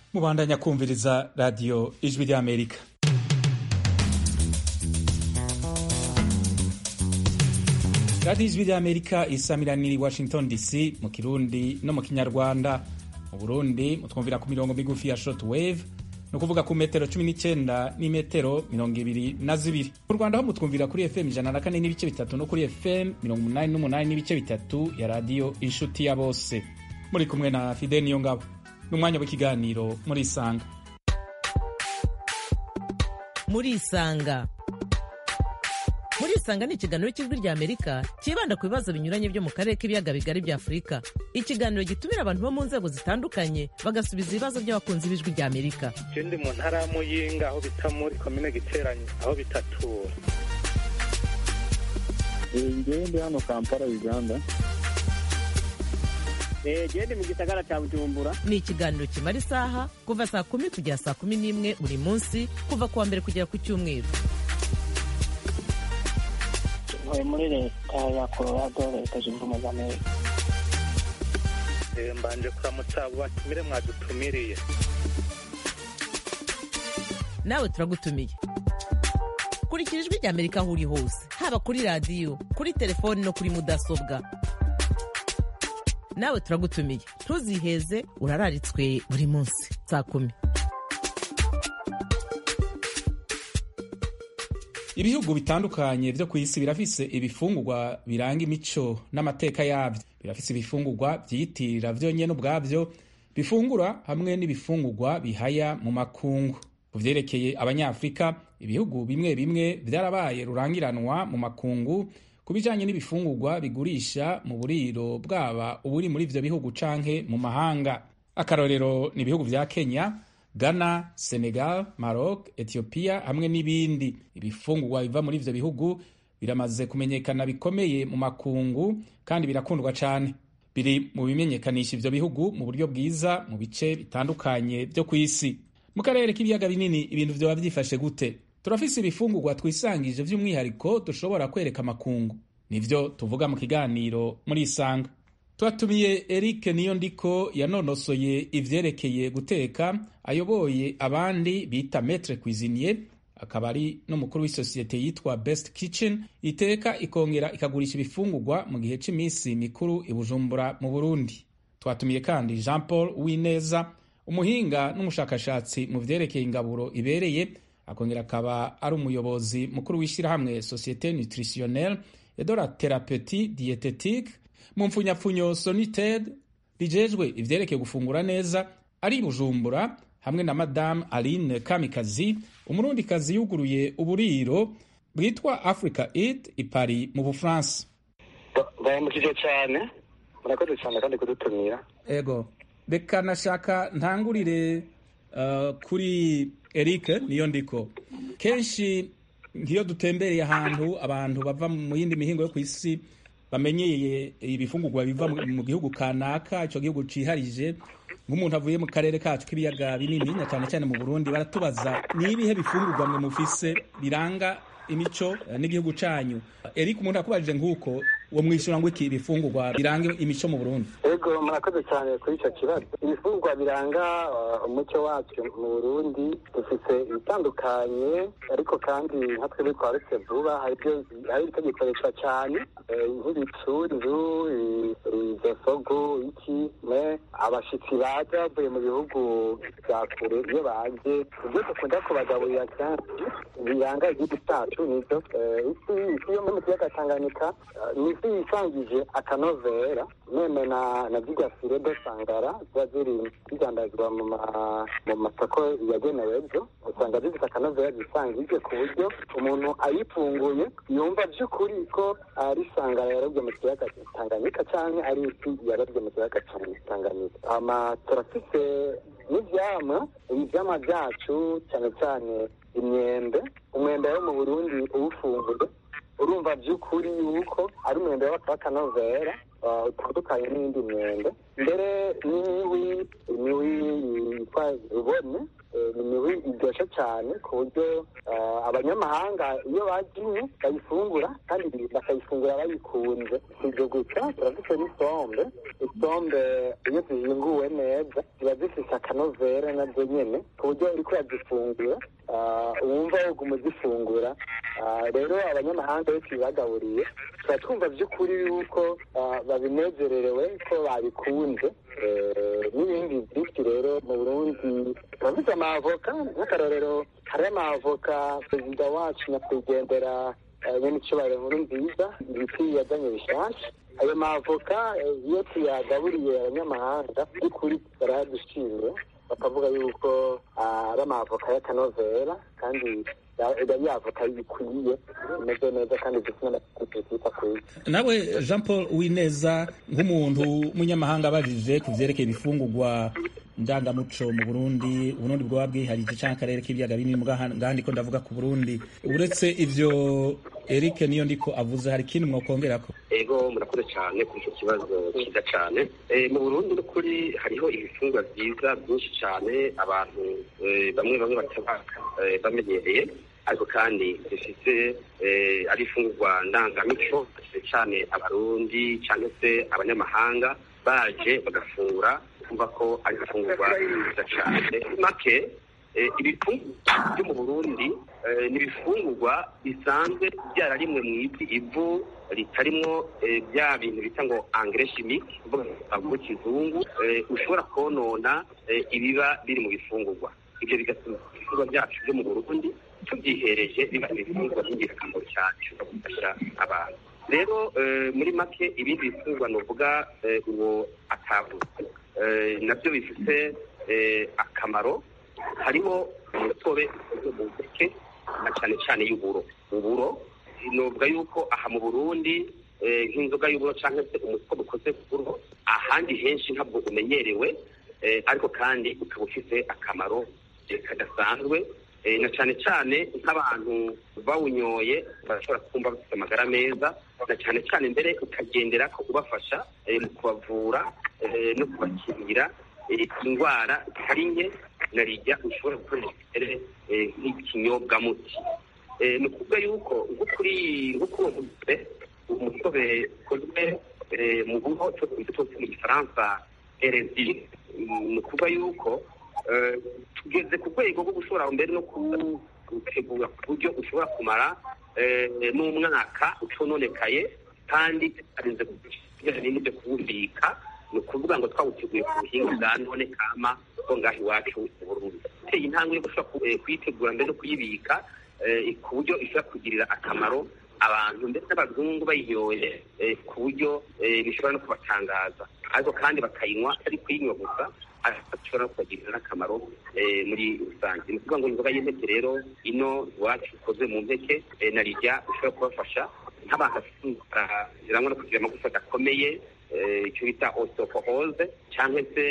mubandanya kumviriza radiyo ijwi ry'amerika radiyo ijwi ry'amerika isamiraniye i washington dc mu kirundi no mu kinyarwanda mu burundi mutwumvira ku mirongo migufi ya short wave ni ukuvuga ku metero cumi n'icyenda n'imetero mirongo ibiri na zibiri mu rwanda ho mutwumvira kuri fm ijana na kane n'ibice bitatu no kuri fm mirongo umunani n'umunani n'ibice bitatu ya radiyo inshuti ya bose muri kumwe na fide niyo ngabo n'umwanya w'ikiganiro muri isanga muri isanga muri isanga ni ikiganiro cy'ijwi rya amerika cyibanda ku bibazo binyuranye byo mu karere k'ibiyaga bigari bya afurika ikiganiro gitumira abantu bo mu nzego zitandukanye bagasubiza ibibazo by'abakunzi b'ijwi rya amerika je ndi mu ntara ya muyinga aho bita muri komine giteranye aho bitatura ngewe ndi hano kampala uganda gende mu gisagara cya bujumbura ni ikiganiro kimara isaha kuva saa kumi kugera saa kumi n'imwe buri munsi kuva ku wa mbere kugera ku cyumweru ntuye muri leta ya colorado leta zunze ubumwe za amerika Eh, mbanje kuramutsa abo batumire mwadutumiriye nawe turagutumiye kurikira ijwi rya amerika aho uri hose haba kuri radiyo kuri telefoni no kuri mudasobwa nawe turagutumiye ntuziheze urararitswe buri munsi saa kumi ibihugu bitandukanye vyo ku isi birafise ibifungurwa biranga imico n'amateka yavyo birafise ibifungurwa vyiyitirira vyonyene ubwavyo bifungura hamwe n'ibifungurwa bihaya mu makungu ku vyerekeye abanyafurika ibihugu bimwe bimwe vyarabaye rurangiranwa mu makungu ku bijanye n'ibifungurwa bigurisha mu buriro bwaba uburi muri ivyo bihugu canke mu mahanga akarorero ni ibihugu vya kenya ghana senegal maroc ethiopia hamwe n'ibindi ibifungurwa biva muri ivyo bihugu biramaze kumenyekana bikomeye mu makungu kandi birakundwa cane biri mu bimenyekanisha ivyo bihugu mu buryo bwiza mu bice bitandukanye vyo ku isi mu karere k'ibiyaga binini ibintu vyoba vyifashe gute turafise ibifungurwa twisangije vy'umwihariko dushobora kwereka amakungu nivyo tuvuga mu kiganiro muri isanga twatumiye eric niyo ndiko yanonosoye ivyerekeye guteka ayoboye abandi bita metre cuisinier akaba ari n'umukuru w'isosiyete yitwa best kitchen iteka ikongera ikagurisha ibifungurwa mu gihe c'imisi mikuru i bujumbura mu burundi twatumiye kandi jean paul wineza umuhinga n'umushakashatsi mu vyerekeye ingaburo ibereye akongera akaba ari umuyobozi mukuru w'ishyirahamwe societe nutritionnelle et de la thérapeutie diététique mu mpfunyapfunyo sonited rijejwe ivyerekeye gufungura neza ari i bujumbura hamwe na madamu aline kamikazi umurundikazi yuguruye uburiro bwitwa africa eat i paris mu bufaransa ndayamukije cyane murakoze cyane kandi kudutumira ego reka nashaka ntangurire uh, kuri eric niyo ndiko kenshi nk'iyo dutembereye ahantu abantu bava mu yindi mihingo yo ku isi bamenyeye ibifungurwa biva mu mu gihugu kanaka icyo gihugu ciharije nk'umuntu avuye mu karere kacu k'ibiyaga binini na cyane cyane mu burundi baratubaza ni ibihe bifungurwa mwe mufise biranga imico eh, n'igihugu canyu eric umuntu akubajije nk'uko uwo mwishyura ngo iki ibifungurwa biranga imico mu burundi ego murakoze cyane kuri icyo kibazo ibifungurwa biranga uh, umuco wacu mu burundi dufite ibitandukanye ariko kandi nka twebwe twaretse vuba hari ibyo hari ibitagikoreshwa cyane eh, nk'ibicundu i- izosogo iki me abashitsi baje bavuye mu bihugu bya kure iyo baje ibyo dukunda kubagaburira kenshi biranga igihugu cyacu nivyo eh, isi isi yo mu kiyaga tanganyika eh, ni isi yisangije akanovera meme na na zirya fire de sangara ziba ziri zidandazwa mu ma- mu masoko yagenewe byo usanga zifite akanovera zisangije ku buryo umuntu ayifunguye yumva by'ukuri ko ari sangara yarobye mu kiyaga tanganyika cyangwa ari ifi yarobye mu kiyaga tanganyika ama turafite n'ivyamwa ivyamwa byacu cyane cyane imyembe umwembe wo mu burundi uwufunguye urumva by'ukuri yuko ari umwembe w'akanovera utandukanye n'iyindi myembe mbere n'imiwi imiwi yitwa rubone ni imiwi iryoshye cyane ku buryo abanyamahanga iyo bagiye bayifungura kandi bakayifungura bayikunze si ibyo gusa turazifite n'isombe isombe iyo zihinguwe neza ziba zifite akanovera nazo nyine ku buryo uriko urazifungura wumva woguma uzifungura rero abanyamahanga iyo tubibagaburiye tuba twumva by'ukuri yuko babinezererewe ko babikunze n'ibindi byinshi rero mu burundi turafite amavoka nk'akarorero hari amavoka perezida wacu nyakwigendera nyine icyubahiro nkuru nziza ibiti yazanye bishyashya ayo mavoka iyo tuyagaburiye abanyamahanga by'ukuri barayadushimye bakavuga yuko ari amavoka y'akanovera kandi yari yavoka bikwiye imeze neza kandi zifite n'amategeko akwiye nawe jean paul wineza nk'umuntu w'umunyamahanga abajije ku byerekeye ibifungurwa ndangamuco mu burundi uburundi bwaba bwiharije cyangwa akarere k'ibiyaga binini ngandi ko ndavuga ku burundi uretse ivyo eric niyo ndiko avuze hari ikindi mwokongera ko ego murakoze cyane kuri icyo kibazo cyiza cyane mu burundi n'ukuri hariho ibifungwa byiza byinshi cyane abantu bamwe bamwe batabaka bamenyereye ariko kandi zifite ari ifungurwa ndangamico cyane abarundi cyangwa se abanyamahanga baje bagafungura kumva ko ari ifungurwa nziza cyane make ibifungurwa byo mu burundi ni ibifungurwa bisanzwe byararimwe mu ivu ivu ritarimwo bya bintu bita ngo angere chimique mu kizungu ushobora konona ibiba biri mu bifungurwa ibyo bigatuma ibifungurwa byacu byo mu burundi tubyihereje biba ibifungurwa by'ingirakamaro cyane bishobora gufasha abantu rero muri make ibindi bifungurwa ni uvuga uwo atavuze nabyo bifite akamaro harimo umutobe ukoze mu mpeke na cyane cyane y'uburo uburo nuvuga yuko aha mu burundi nk'inzoga y'uburo cyangwa se umutobe ukoze ku buro ahandi henshi ntabwo umenyerewe ariko kandi ukaba ufite akamaro kadasanzwe na cyane cyane nk'abantu bawunyoye barashobora kumva bafite amagara meza na cyane cyane mbere ukagendera ko ubafasha mu kubavura no kubakingira indwara zitari nke na rijya ushobora gukoresha mbere nk'ikinyobwamuti ni ukuvuga yuko nko kuri nko kuri uwo mutobe umutobe ukozwe mu buho cyose mu gifaransa erezi ni ukuvuga yuko tugeze ku rwego rwo gushobora mbere no gutegura ku buryo ushobora kumara n'umwaka ucononekaye kandi tutarinze kubijyanye n'ibyo kuwubika ni ukuvuga ngo twawuteguye ku buhinga bwa none kama bwo ngaho iwacu mu burundi uteye intambwe yo gushobora kuyitegura mbere no kuyibika ku buryo ishobora kugirira akamaro abantu ndetse n'abazungu bayinyoye ku buryo bishobora no kubatangaza ariko kandi bakayinywa ari kuyinywa gusa ashobora no kubagirira n'akamaro muri rusange ni ukuvuga ngo inzoga y'impeke rero ino iwacu ikoze mu mpeke na rijya ishobora kubafasha nk'abantu bafite indwara zirangwa no kugira amagufa adakomeye icyo bita osteoporose cyangwa se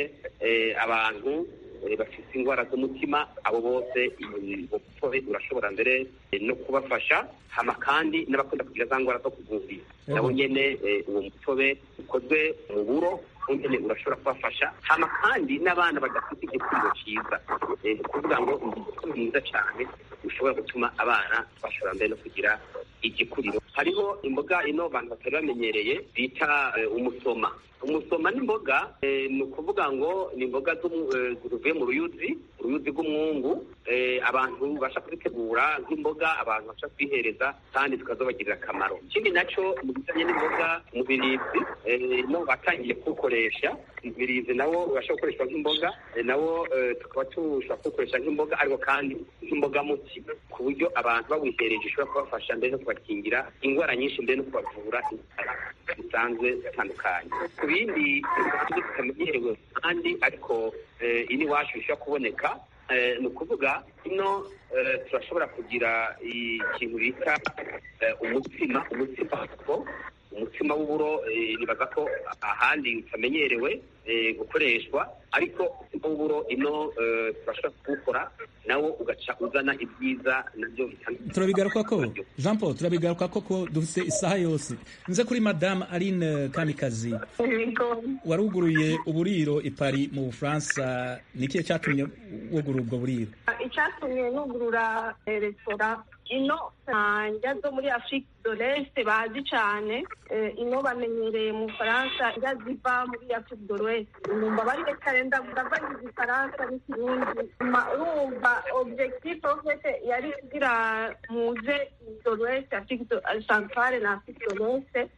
abantu bafite indwara z'umutima abo bose umutobe urashobora mbere no kubafasha hama kandi n'abakunda kugira za ndwara zo kuvurira nabo nyene uwo mutobe ukozwe mu buro nyene urashobora kubafasha hama kandi n'abana badafite igikuriro cyiza ni ukuvuga ngo umutobe mwiza cyane ushobora gutuma abana bashobora mbere no kugira igikuriro hariho imboga ino abantu batari bamenyereye bita umusoma umusoma n'imboga ni ukuvuga ngo ni imboga zivuye mu ruyuzi uruyuzi rw'umwungu abantu basha kuzitegura nk'imboga abantu basha kwihereza kandi tukazobagirira akamaro ikindi nacyo mu bijyanye n'imboga umubirizi no batangiye kuwukoresha umubirizi nawo ubasha gukoreshwa nk'imboga nawo tukaba tushobora kuwukoresha nk'imboga ariko kandi nk'imboga muti ku buryo abantu bawihereje ishobora kubafasha mbere no kubakingira indwara nyinshi mbere no kubavura indwara zisanzwe zitandukanye ku bindi zitamenyerewe kandi ariko ini iwacu bishobora kuboneka ni ukuvuga ino turashobora kugira ikintu bita umutsima umutsima umutsima w'uburo nibaza ko ahandi utamenyerewe gukoreshwa ariko umutsima w'uburo ino turashobora kuwukora nawo ugaca uzana ibyiza nabyo bitandukanye turabigaruka ko jean paul turabigaruka ko ko dufite isaha yose nze kuri madame aline kamikazi waruguruye uburiro i Paris mu bufaransa ni ikihe cyatumye wugura ubwo buriro icyatumye nugurura resitora ino njya zo muri afurika do leste bazi cyane ino bamenyereye mu bufaransa njya ziva muri afurika do leste numva bari kare ndavangiza ifaransa n'ikirundi urumva objectif ofete yari kugira muze do leste afurika centrale na afurika do leste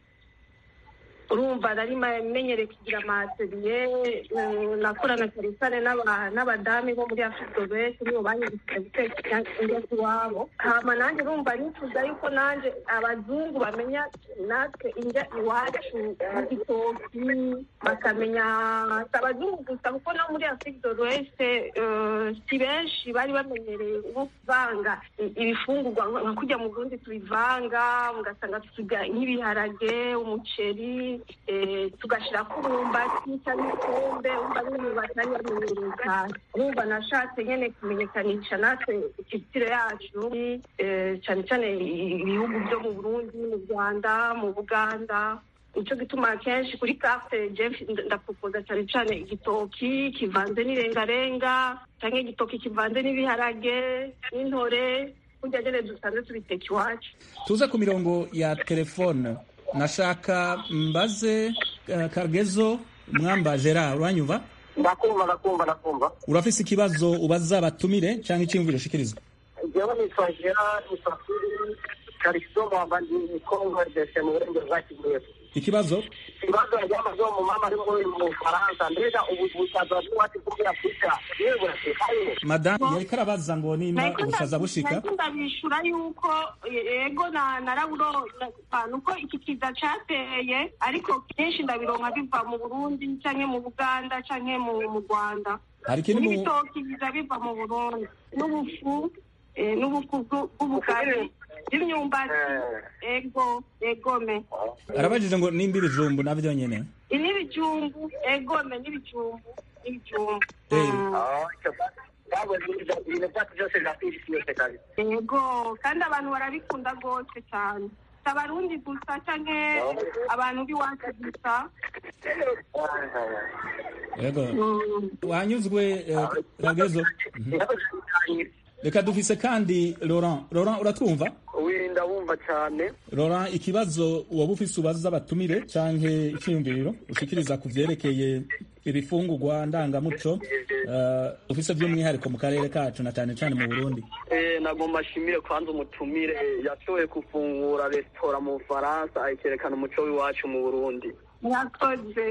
urumva nari menyereye kugira amateliye nakorana cyane cyane n'abadamu bo muri afurika do leste nibo banyigishije guteka indyo iwabo hama nanjye urumva nifuza yuko nanjye abazungu bamenya natwe indya iwacu igitoki bakamenya si abazungu gusa kuko no muri afurika do leste si benshi bari bamenyereye nko kuvanga ibifungurwa nka kujya mu burundi tubivanga ugasanga tusiga nk'ibiharage umuceri tugashyira ku mwumbati cyangwa ikombe wumva n'imyumbati ari yamenyereye cyane urumva nashatse nyine kumenyekanisha natwe ikitiro yacu cyane cyane ibihugu byo mu burundi mu rwanda mu buganda nicyo gituma kenshi kuri karte jeff ndapropoza cyane cyane igitoki kivanze n'irengarenga cyangwa igitoki kivanze n'ibiharage n'intore kurya nyine dusanzwe tubiteka iwacu tuze ku mirongo ya telefone nashaka mbaze uh, kagezo mwamba gerard uranyumva ndakumva ndakumva ndakumva urafise ikibazo ubaza batumire cyangwa icyiyumviro ushikiriza jewe nitwa gerard musafiri kariso mwamba ndi kongo rdc mu burengero bwa kivu ikibazo ibibazo byamaze mu mama ari muri mu Faransa mbega ubusaza bw'iwacu bwo muri Afurika yewe burashikayo madamu yariko arabaza ngo nimba ubusaza bushika nahise ndabishura yuko yego na naraburo nuko iki kiza cateye ariko kenshi ndabironka biva mu Burundi canke mu Buganda canke mu mu Rwanda hari ikindi mu n'ibitoki biza biva mu Burundi n'ubufu eh, n'ubufu bw'u- bw'ubugari n'imyumbati ego egome arabajije ngo nimba ibijumbu navyo nyene n'ibijumbu egome n'ibijumbu n'ibijumbu Eh. Mm. ntabwo ibintu byacu byose birafise yose kabisa yego kandi abantu barabikunda rwose cyane si abarundi gusa canke abantu b'iwacu gusa yego Mm. wanyuzwe eh, kagezo Mhm. reka dufise kandi laurent laurent uratwumva wirinda wumva cyane laurent ikibazo woba ufise ubaza abatumire canke iciyumviriro ushikiriza ku vyerekeye ibifungurwa ndangamuco uh, ufise vy'umwihariko mu karere kacu na cane cane mu burundi nagomba ashimire kwanza umutumire yashoboye gufungura resitora mu bufaransa akerekana umuco w'iwacu mu burundi mwakoze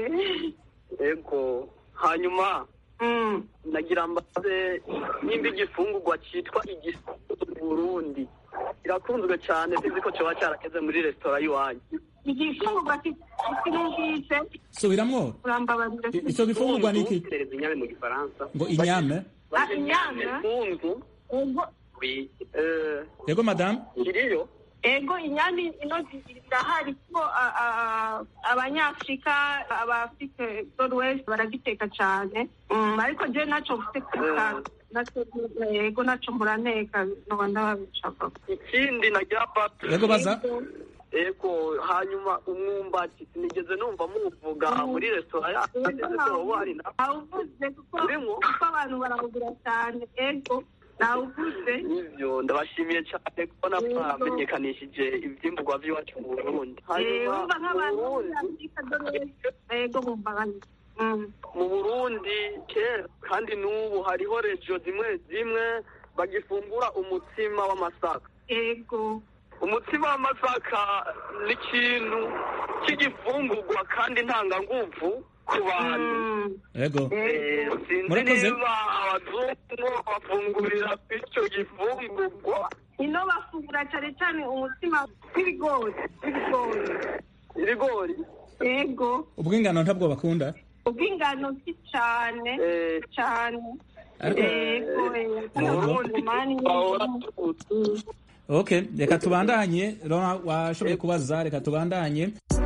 ego hanyuma Mm. nagira mbaze nimba igifungurwa cyitwa igifungo mu burundi kirakunzwe cyane sinzi ko cyoba cyarageze muri resitora y'iwanyu igifungurwa kinumvise subiramwo urambabarira I- ico gifungurwa niki tereza inyame mu gifaransa ngo inyame Ah, inyama funzu ego Oui. eh, yego madame kiriyo ego inyama ino zirahari kuko a- a- abanyafurika abafite west baragiteka cyane Mm, ariko je naco mfite kwita naco ego naco muraneka noba ndababishaka ikindi nagira papa yego baza ego hanyuma umwumbati sinigeze numva muvuga muri resitora yacu ese wowe hari na nawuvuze kuko Urimo? kuko abantu barawugura cyane ego nawuvuze ivyo ndabashimiye cyane kubona mwamenyekanishije ivyimburwa vy'iwacu mu burundi Eh, hanyuma wumva nk'abantu mu bo muri Burundi- afurika do west ego bumva bane Mm. mu burundi kera kandi n'ubu hariho regiyo zimwe zimwe bagifungura umutsima w'amasaka ego umutsima w'amasaka ni ikintu cy'igifungurwa kandi ntanganguvu ku bantu Mm. yego Eh, sinzi Murakoze. niba abazungu bafungurira ku icyo gifungurwa ino bafungura cyane cyane umutsima w'ibigori w'ibigori ibigori ego ubw'ingano ntabwo bakunda ubw'ingano si cyane eh, cyane Ariko- ego mu burundi bahora tuzi okay reka tubandanye laurent washoboye kubaza reka tubandanye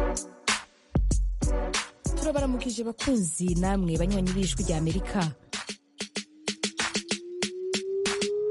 turabaramukije bakunzi namwe banywanyi b'ijwi rya amerika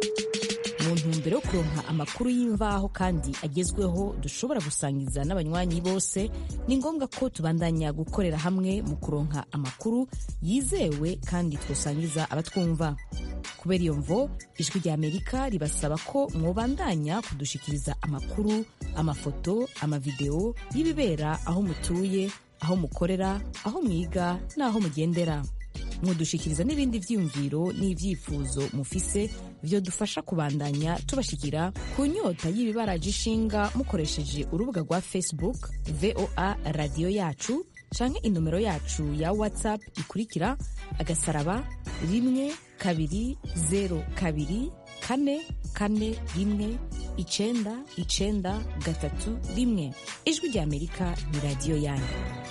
ntumbero yo kuronka amakuru y'imvaho kandi agezweho dushobora gusangiza n'abanywanyi bose ni ngombwa ko tubandanya gukorera hamwe mu kuronka amakuru yizewe kandi twosangiza abatwumva kubera iyo mvo ijwi rya amerika ribasaba ko mwobandanya kudushikiriza amakuru amafoto amavideo y'ibibera aho mutuye aho mukorera aho mwiga n'aho mugendera mudushikiriza n'ibindi vyiyumviro n'ivyifuzo mufise vyodufasha kubandanya tubashikira ku nyota y'ibibaraje ishinga mukoresheje urubuga rwa facebook voa radiyo yacu canke inomero yacu ya whatsapp ikurikira agasaraba rimwe kabiri zero kabiri kane kane rimwe icenda icenda gatatu rimwe ijwi rya amerika ni radiyo yanyu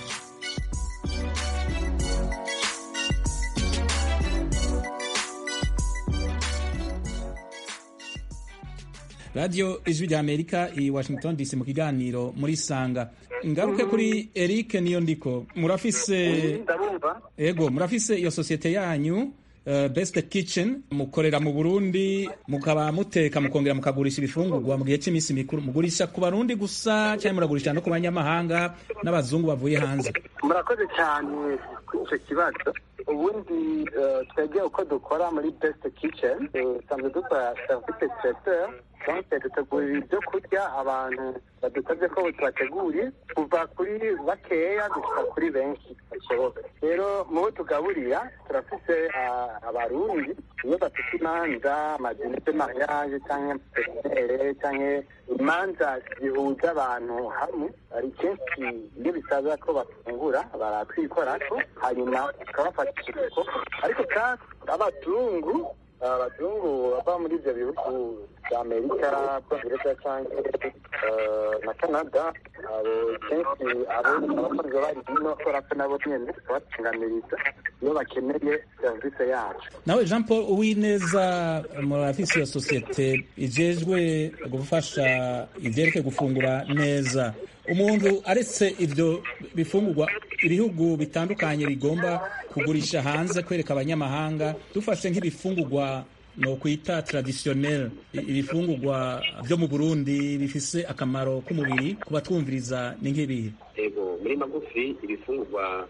radiyo ijwi rya amerika i washington dc mu kiganiro muri sanga ngaruke kuri eric niyo ndiko murafise ndabumva ego murafise iyo sosiyete yanyu uh, best kitchen mukorera mu burundi mukaba muteka mukongera mukagurisha ibifungurwa mu gihe cy'iminsi mikuru mugurisha ku barundi gusa cyangwa muragurisha no ku banyamahanga n'abazungu bavuye hanze murakoze cyane kuri icyo kibazo ubundi eh, twebwe uko dukora muri best kitchen dusanzwe dukora service traiteur donc dutegurira ibyo kurya abantu badusabye ko tubateguriye kuva kuri bakeya gushika kuri benshi bashoboka rero mu bo tugaburira turafise ah, abarundi iyo bafite imanza amadini de mariage canke petinere canke imanza zihuza abantu hamwe hari kenshi iyo bisaba ko bafungura baratwikorako hanyuma tukabafatisha ibikoko ariko kandi abazungu abazungu bava muri ibyo bihugu bya amerika bwongereza cyangwa na canada abo kenshi abo abakozi bari hino kubera ko nabo nyene tubatunganiriza iyo bakeneye serivisi yacu nawe jean paul uwineza murafise iyo sosiyete ijejwe gufasha ivyerekeye gufungura neza umuntu aretse ivyo bifungurwa ibihugu bitandukanye bigomba kugurisha hanze kwereka abanyamahanga dufashe nk'ibifungurwa no kwita traditionnel ibifungurwa vyo mu Burundi bifise akamaro k'umubiri ku batwumviriza ni nk'ibihe ego muri magufi ibifungurwa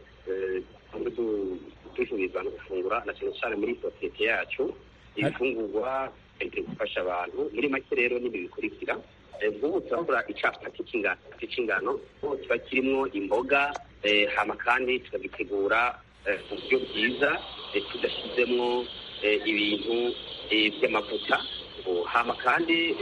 dushobora no gufungura na cyane cyane muri sosiyete yacu ibifungurwa biri gufasha abantu muri make rero n'ibi bikurikira nk'ubu turakora icapati c'ingano kiba kirimwo imboga hama kandi tukagitegura mu buryo bwiza tudashyizemwo ibintu by'amavuta hama kandi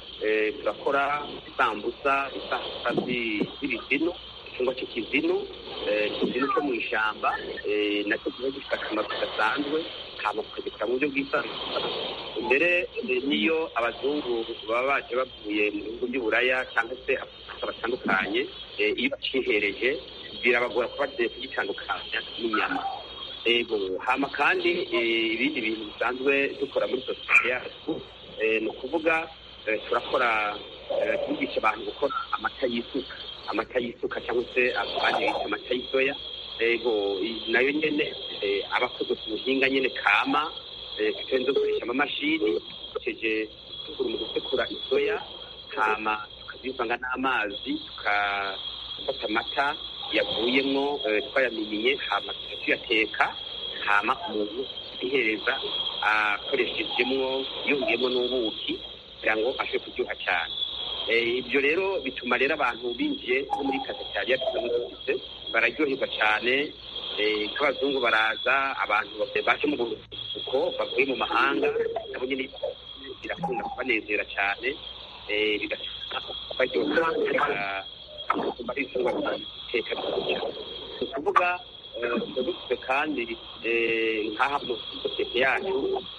turakora isambusa isambusa z'ibizinu icyumba cy'ikizinu ikizinu cyo mu ishyamba nacyo kiba gifite akamaro kadasanzwe hama tukagikora mu buryo bwisanzwe mbere n'iyo abazungu baba baje bavuye mu bihugu by'uburaya cyangwa se afurika batandukanye iyo bacihereje birabagora kuba kugitandukanya n'inyama ego hama kandi ibindi bintu bisanzwe dukora muri sosiyete yacu ni ukuvuga turakora twigisha abantu gukora amata y'isuka amata y'isuka cyangwa se abandi bita amata y'isoya ego nayo nyene aba akozwe ku buhinga nyene kama turenze gukoresha amamashini dukoresheje dukura mu gusekura isoya hama tukazivanga n'amazi tukafata amata yavuyemwo twayaminiye hama tuyateka hama umuntu ihereza akoreshejemwo yongeyemo n'ubuki kugira ngo ashobore kuryoha cyane ibyo rero bituma rero abantu binjiye nko muri kafetariya tusanzwe dufite bararyoherwa cyane nk'abazungu baraza abantu baje mu buruhuko bavuye mu mahanga nabo nyine birakunda kubanezera cyane bigatuma baryoha kumva ari ifungwa biteka ni ukuvuga dufite kandi nk'aha mu sosiyete yacu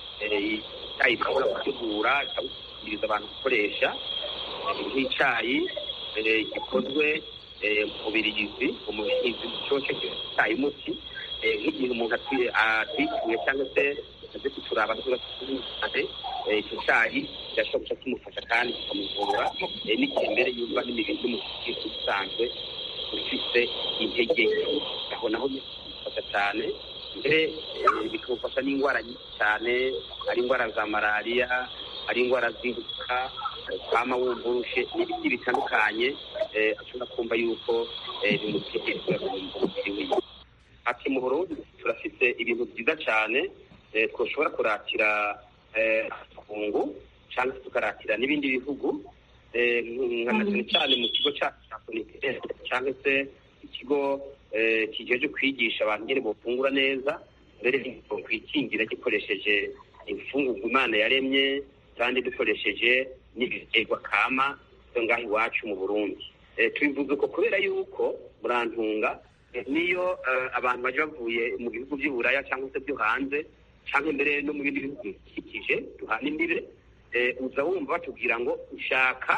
icyayi ishobora gutegura ikabushyikiriza abantu gukoresha nk'icyayi gikozwe mu birigizi umubirigizi cyose icyayi muti nk'igihe umuntu atwituye cyangwa se aze kuturaba cyane icyo cyayi kirashobora guca kimufasha kandi kikamuvura n'igihe mbere yumva n'imibiri y'umubiri usanzwe ufite intege aho naho bimufasha cyane mbere bikamufasha n'indwara nyinshi cyane ari indwara za malariya ari indwara z'inguka kwama wumvurushe n'ibindi bitandukanye ashobora kumva yuko bimutekereza mu mubiri wiwe ati mu burundi turafite ibintu byiza cyane twashobora kuratira kungu cyangwa tukaratira n'ibindi bihugu nka cyane cyane mu kigo cyacu cya soniteri cyangwa se ikigo kigejeje kwigisha abantu nyine bafungura neza mbere kwikingira gikoresheje imfungurwa imana yaremye kandi dukoresheje n'ibiterwa kama byo ngaho iwacu mu burundi tubivuze uko kubera yuko murantunga niyo abantu baje bavuye mu bihugu by'uburaya cyangwa se byo hanze cyangwa mbere no mu bindi bihugu bikikije duhana imbibe uza wumva batubwira ngo ushaka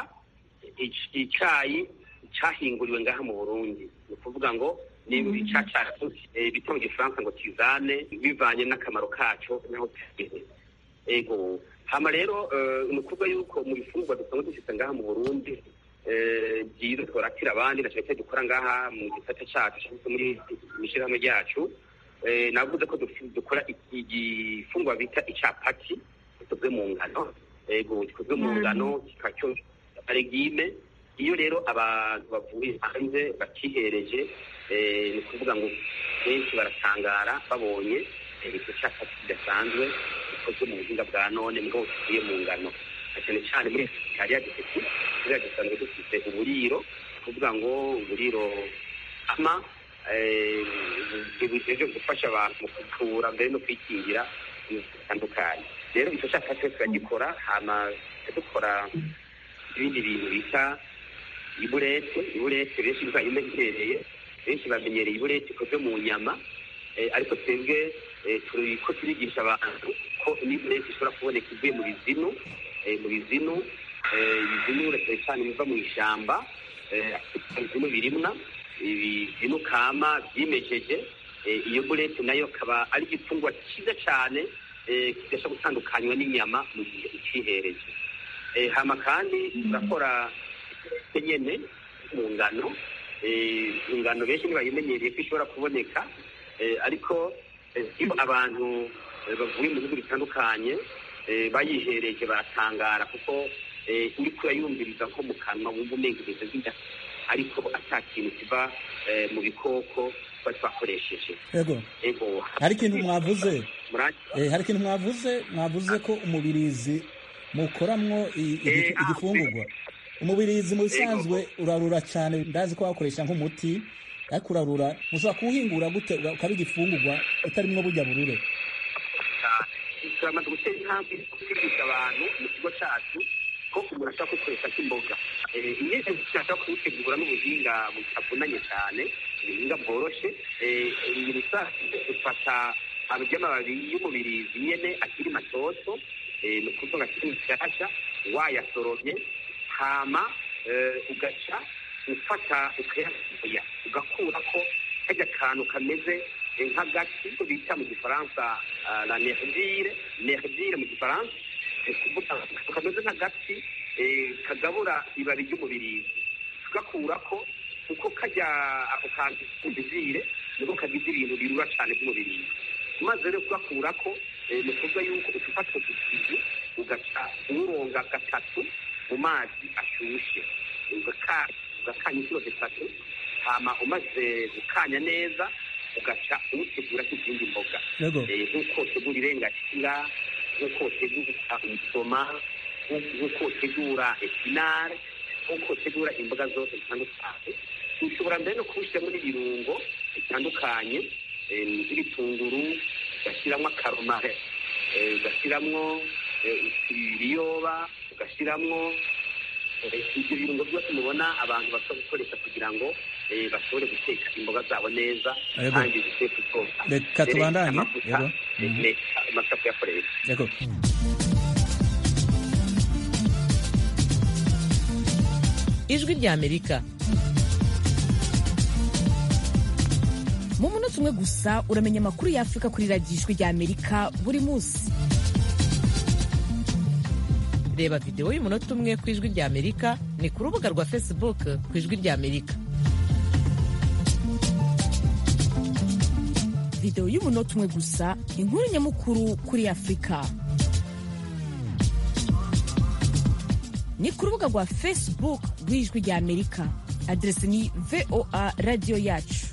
icyayi cyahinguriwe ngaha mu burundi ni ukuvuga ngo ni icya cyacu bita mu gifaransa ngo kizane bivanye n'akamaro kacu naho tugeze ego hama rero ni ukuvuga yuko mu bifungurwa dusanzwe dufite ngaha mu burundi byiza twaratira abandi na cyane dukora ngaha mu gisata cyacu cyangwa se muri ishyirahamwe ryacu navuze ko dukora igifungwa bita icyapati gikozwe mu ngano ego gikozwe mu ngano kikacyo regime iyo rero abantu bavuye hanze bakihereje ni ukuvuga ngo benshi baratangara babonye icyo cyapati kidasanzwe gikozwe mu buhinga bwa none mbwo kivuye mu ngano cyane cyane muri kariya giseke kuriya gisanzwe dufite uburiro kuvuga ngo uburiro ama bugejeje gufasha abantu mu kuvura mbere no kwikingira bitandukanye rero icyo cyapa twese turagikora hama dukora ibindi bintu bita iburete iburete benshi bihereye benshi bamenyereye iburete ikozwe mu nyama ariko twebwe turi ko turigisha abantu ko n'iburete ishobora kuboneka ivuye mu bizinu mu bizinu ibizinu cyane cyane biva mu ishyamba ibizinu birimwa ibizinu kama byimejeje iyo burete nayo akaba ari igifungwa cyiza cyane kidashobora gutandukanywa n'inyama mu gihe ucihereje hama kandi turakora nyene mu ngano ingano benshi ntibayimenyereye ko ishobora kuboneka ariko iyo abantu bavuye mu bihugu bitandukanye bayihereje baratangara kuko uri kurayumviriza nko mu kanwa wumva umenga ibintu bida ariko ata kintu kiva mu bikoko tuba twakoresheje yego hari ikintu mwavuze hari ikintu mwavuze mwavuze ko umubirizi mukoramwo igifungurwa umubirizi mu bisanzwe urarura cyane ndazi ko wakoresha nk'umuti ariko urarura mushobora kuwuhingura gute ukaba igifungurwa utarimwo burya burure turamaze gutera intambwe kwigisha abantu mu kigo cyacu ko umuntu ashobora kuwukoresha nk'imboga iyo ushaka kuwutegura n'ubuhinga butavunanye cyane ubuhinga bworoshye dufata amababi y'umubirizi nyine akiri matoto ni ukuvuga akiri mushyashya wayasoromye hama ugaca ufata ukayasoya ugakura ko kajya kantu kameze nk'agati ko bita mu gifaransa la nervire nervire mu gifaransa kuvuga kameze nk'agati kagabura ibabi ry'umubirizi tugakura ko kuko kajya ako kantu k'umubizire niko kagize ibintu birura cyane by'umubirizi maze rero kugakura ko ni ukuvuga yuko ufata udusizi ugaca uwuronga gatatu mu mazi ashyushye ugakanya inshuro zitatu hama umaze gukanya neza ugaca uwutegura nk'izindi mboga nk'uko utegura irengakiga nk'uko utegura umusoma nk'uko utegura epinare nk'uko utegura imboga zose zitandukanye ushobora mbere no kuwushyiramo n'ibirungo bitandukanye nk'ibitunguru ugashyiramo akaromare ugashyiramo ibiyoba ugashyiramo ibyo birungo byose mubona abantu bashobora gukoresha kugira ngo bashobore guteka imboga zabo neza kandi ziteka ubwoko reka tubandanye amavuta amavuta kuyakoresha yego ijwi ry'amerika mu munota umwe gusa uramenya amakuru y'afurika kuri radiyo ijwi ry'amerika buri munsi reba videwo y'umunota umwe ku ijwi ry'amerika ni ku rubuga rwa facebook ku ijwi ry'amerika videwo y'umunota umwe gusa inkuru nyamukuru kuri afurika ni ku rubuga rwa facebook rw'ijwi rya amerika aderesi ni voa radiyo yacu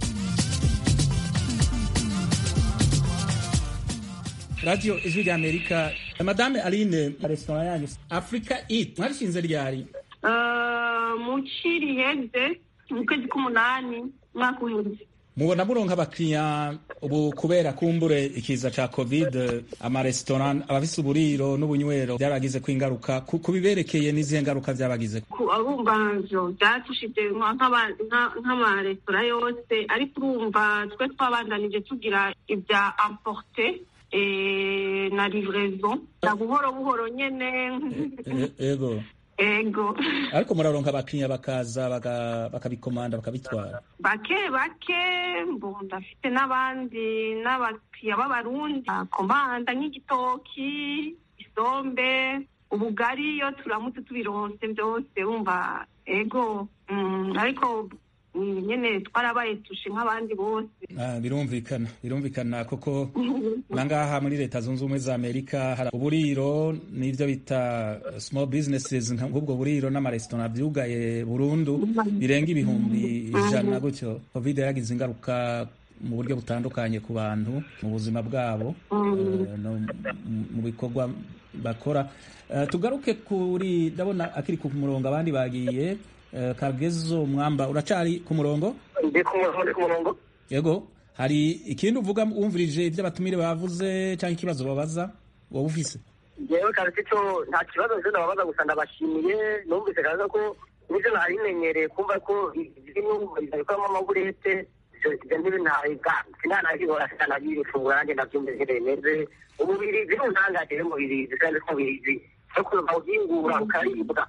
radiyo ijwi rya amerika madame aline resitora yanyu africa it mwarishinze ryari mu ciri heze mu kwezi k'umunani umwaka uheze mubona muronka abakiriya ubu kubera kumbure ikiza ca covid amaresitora abafise uburiro n'ubunywero byaragize ko ingaruka ku biberekeye n'izihe ngaruka byabagize urumva vyo vyatushije nk'amaresitora yose ariko urumva twe twabandanije tugira ibya amporte na livraison na buhoro buhoro nyene ego ego ariko muraronka abakiriya bakaza bakabikomanda bakabitwara bake bake mbu ndafite n'abandi n'abakiriya b'abarundi komanda nk'igitoki isombe ubugari iyo turamutse tubironse byose wumva ego ariko nyene twarabaye tushe nk'abandi bose birumvikana birumvikana koko nangaha muri leta zunze ubumwe za amerika hari uburiro n'ibyo bita small businesses nk'ubwo buriro n'amaresitora byugaye burundu birenga ibihumbi ijana gutyo covid yaragize ingaruka mu buryo butandukanye ku bantu mu buzima bwabo mu bikorwa bakora tugaruke kuri ndabona akiri ku murongo abandi bagiye kagezo mwamba uracari ku murongo ndi ku murongo ndi ku murongo yego hari ikindi uvuga wumvirije ibyo abatumire bavuze cyangwa ikibazo babaza wowe ufise ngewe kazi cyo nta kibazo nje ndababaza gusa ndabashimiye numvise kaza ko nibyo nari menyereye kumva ko birimo bikoramo amaburete ibyo ntibintahiga sinanabibora sinanabirifungura nanjye ndabyumvise bimeze umubiri biruntangaje umubiri kandi ko umubiri no kuva uhingura ukaribwa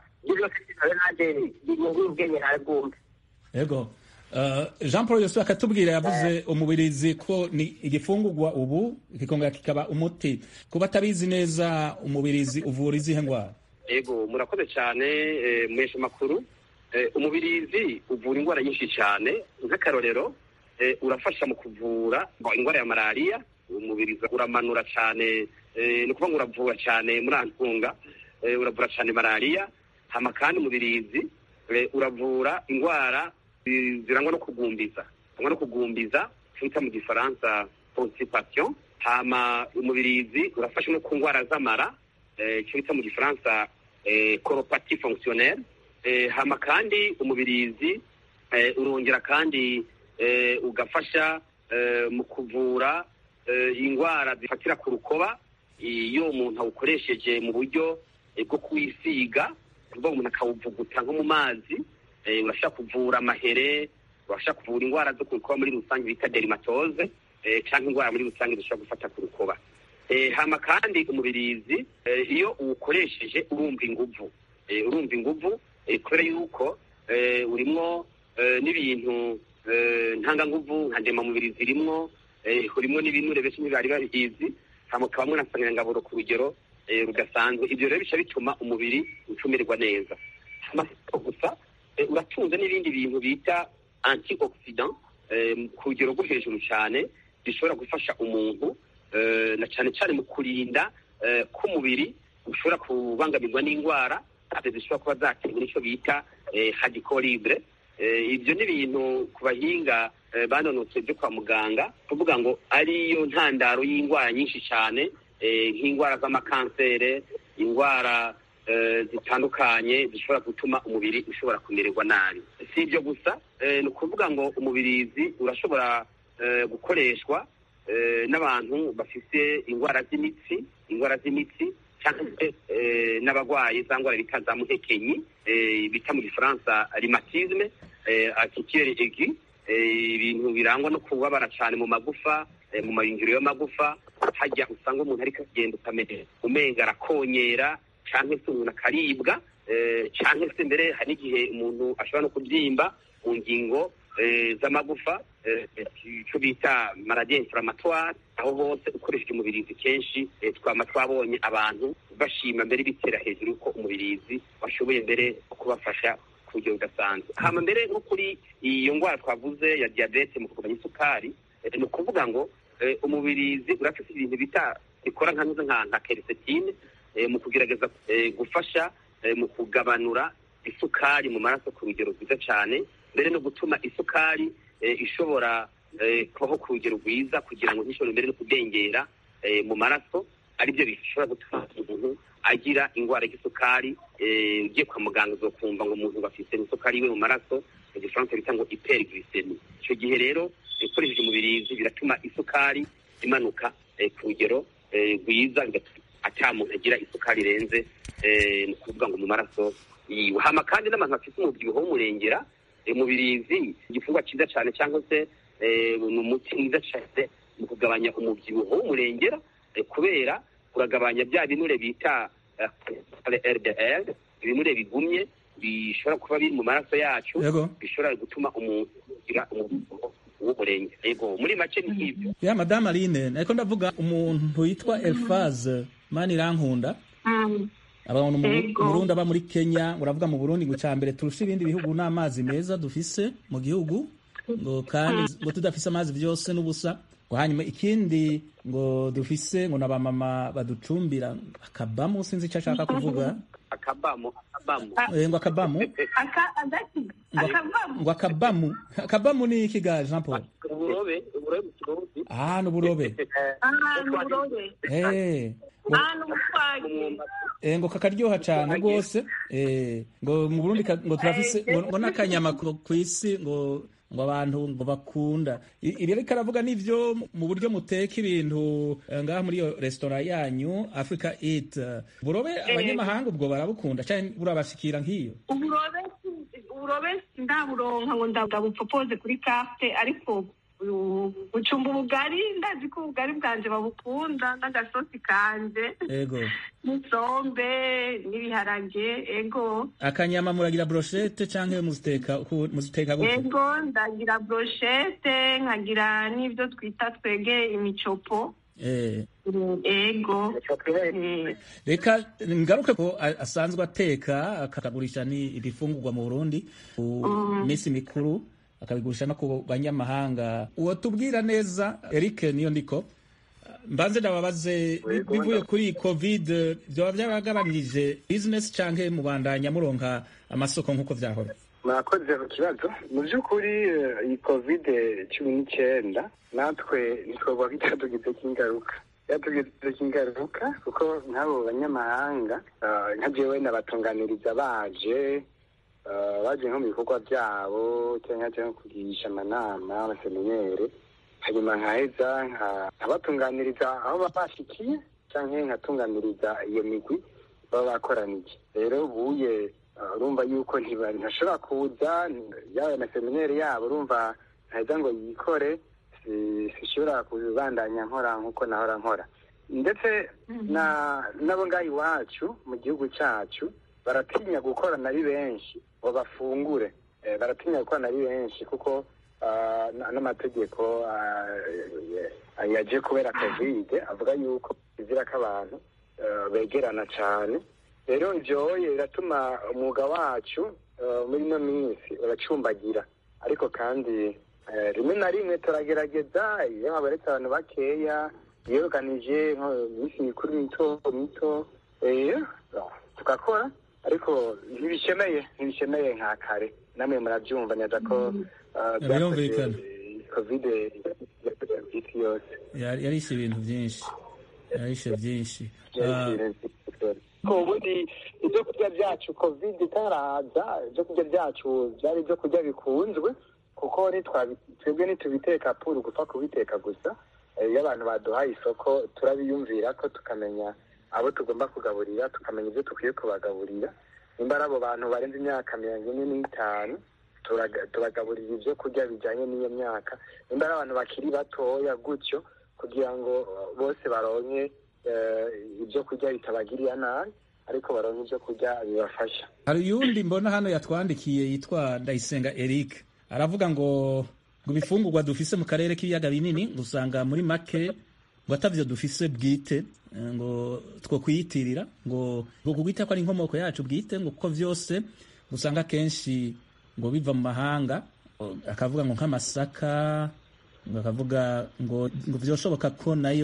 yego jean paul yose akatubwira yavuze umubirizi ko ni igifungurwa ubu kikongera kikaba umuti kuba atabizi neza umubirizi uvura izihe ndwara yego murakoze cyane mwesha makuru umubirizi uvura indwara nyinshi cyane nk'akarorero urafasha mu kuvura indwara ya malariya umubirizi uramanura cyane ni ukuvuga ngo uravura cyane muri antunga uravura cyane malariya hama kandi umubirizi uravura indwara zirangwa no kugumbiza zirangwa no kugumbiza twita mu gifaransa constipation hama umubirizi urafasha no ku ndwara z'amara icyo bita mu gifaransa colopathie fonctionnelle hama kandi umubirizi urongera kandi ugafasha mu kuvura indwara zifatira ku rukoba iyo umuntu awukoresheje mu buryo bwo kuwisiga kuvuga umuntu akawuvuguta nko mu mazi urashaka kuvura amahere urashaka kuvura indwara zo ku rukoba muri rusange bita dermatose cyangwa indwara muri rusange zishobora gufata ku rukoba hama kandi umubirizi iyo uwukoresheje urumva inguvu urumva inguvu kubera yuko urimo n'ibintu ntanganguvu nka ndemamubiri zirimwo urimo n'ibinure benshi ntibari babizi hakabamo na nsanganyangaburo ku rugero rudasanzwe ibyo rero bica bituma umubiri ucumirwa neza gusa uratunze n'ibindi bintu bita antioxidant ku rugero rwo hejuru cyane bishobora gufasha umuntu na cyane cyane mu kurinda k'umubiri ushobora kubangamirwa n'indwara zishobora kuba zaterwa n'icyo bita hadikoribure ibyo ni ibintu ku bahinga banonotse byo kwa muganga kuvuga ngo ariyo ntandaro y'indwara nyinshi cyane nk'indwara z'amakansere indwara zitandukanye zishobora gutuma umubiri ushobora kumererwa nabi si ibyo gusa ni ukuvuga ngo umubirizi urashobora gukoreshwa n'abantu bafite indwara z'imitsi indwara z'imitsi cyangwa se n'abarwayi za ndwara bita za muhekenyi bita mu gifaransa rimatisme akikiyeri egi ibintu birangwa no kubabara cyane mu magufa mu mayungiro y'amagufa hajya usanga umuntu ariko agenda ukamenya umenga arakonyera cyangwa se umuntu akaribwa cyangwa se mbere hari n'igihe umuntu ashobora no kubyimba mu ngingo z'amagufa icyo bita maradiye inflamatware aho hose ukoresheje umubirizi kenshi twaba twabonye abantu bashima mbere bitera hejuru ko umubirizi washoboye mbere kubafasha ku buryo budasanzwe hama mbere nko kuri iyo ndwara twavuze ya diyabete mu kugabanya isukari ni ukuvuga ngo umubirizi urafite ibintu bita bikora nka nka nka kerisetine mu kugerageza gufasha mu kugabanura isukari mu maraso ku rugero rwiza cyane mbere no gutuma isukari ishobora kubaho ku rugero rwiza kugira ngo ntishobore mbere no kudengera mu maraso aribyo bishobora gutuma umuntu agira indwara y'isukari ugiye kwa muganga uzokumva ngo umuntu bafite isukari iwe mu maraso mu gifaransa bita ngo hyperglycemie icyo gihe rero ukoresheje umubirizi biratuma isukari imanuka ku rugero rwiza ata muntu agira isukari irenze ni ukuvuga ngo mu maraso yiwe hama kandi n'abantu bafite umubyibuho w'umurengera umubirizi igifungwa cyiza cyane cyangwa se ni umuti mwiza cyane mu kugabanya umubyibuho w'umurengera kubera uragabanya bya binure bita rdl ibinure bigumye bishobora kuba biri mu maraso yacu bishobora gutuma umuntu agira umubyibuho w'umurenge yego muri make ni nk'ibyo ya madamu aline ariko ndavuga umuntu yitwa elfaze mani irankunda abantu murundi aba muri kenya uravuga mu burundi ngo mbere turusha ibindi bihugu n'amazi meza dufise mu gihugu ngo kandi ngo tudafise amazi byose n'ubusa ngo hanyuma ikindi ngo dufise ngo n'abamama baducumbira akabamu sinzi icyo ashaka kuvuga akabamu akabamu ngo akabamu ngo akabamu akabamu ni iki ga jean paul uburobe uburobe mu kirundi ah ni uburobe ngo kakaryoha cyane rwose ngo mu burundi ngo turafise ngo n'akanyama ku isi ngo ngo abantu ngo bakunda ibi ariko aravuga n'ibyo mu buryo muteka ibintu ngaha muri iyo resitora yanyu africa eat uburobe abanyamahanga ubwo barabukunda cyane burabashikira nk'iyo uburobe uburobe ndaburonka ngo ndabupfopoze kuri kafte ariko gucumba ubugari ndazi ko ubugari bwanje babukunda n'agasosi kanje ego n'isombe n'ibiharage ego akanyama muragira brochette canke muziteka muziteka gute ego ndagira brochette nkagira n'ivyo twita twege imicopo eh ego reka ngaruke ko asanzwe ateka akagurisha ni ibifungurwa mu Burundi ku minsi mikuru akabigurisha no ku banyamahanga uwo tubwira neza Eric niyo ndiko mbanze ndababaze bivuye kuri covid byaba byaragabanirije business canke mubandanya muronka amasoko nk'uko vyahora mwakoze ku kibazo mu by'ukuri iyi covid cumi n'icyenda natwe ntitwavuga ko itatugize k'ingaruka yatugize k'ingaruka kuko nk'abo banyamahanga nka jewe nabatunganiriza baje baje nko mu bikorwa byabo cyangwa cyangwa kugirisha amanama abaseminere hanyuma nkaheza nkabatunganiriza aho baba bashikiye cyangwa nkatunganiriza iyo migwi baba bakoraniye rero buye urumva yuko ntashobora kuza yaba amaseminere yabo urumva ntaheza ngo yikore sishobora kubandanya nkora nk'uko nahora nkora ndetse nabo ngaho iwacu mu gihugu cyacu baratinya gukorana ari benshi ngo bafungure baratinya gukorana ari benshi kuko n'amategeko yaje kubera kovide avuga yuko izira ko abantu begerana cyane rero ibyoye biratuma umwuga wacu muri ino minsi uracumbagira ariko kandi rimwe na rimwe turagerageza iyo habonetse abantu bakeya yiyoganije iminsi mikuru mito mito tugakora ariko ntibishemeye ntibishemeye nka kare namwe murabyumva neza ko birumvikana kovide isi yose yarishe ibintu byinshi yarishe byinshi ubundi ibyo kurya byacu kovide itaraza ibyo kurya byacu byari ibyo kurya bikunzwe kuko twebwe ntitubiteka puru gupfa kubiteka gusa iyo abantu baduhaye isoko turabiyumvira ko tukamenya abo tugomba kugaburira tukamenya ibyo dukwiye kubagaburira nimba ari abo bantu barenze imyaka mirongo ine n'itanu tubagaburira ibyo kurya bijyanye n'iyo myaka nimba ari abantu bakiri batoya gutyo kugira ngo bose baronke ibyo kurya bitabagirira nabi ariko baronke ibyo kurya bibafasha hari uyundi mbona hano yatwandikiye yitwa ndayisenga eric aravuga ngo ngo ibifungurwa dufise mu karere k'ibiyaga binini usanga muri make ngo atavyo dufise bwite ngo two kuyitirira ngo ngo kugwita ko ari inkomoko yacu bwite ngo kuko vyose usanga kenshi ngo biva mu mahanga akavuga ngo nk'amasaka ngo akavuga ngo ngo vyoshoboka ko nayo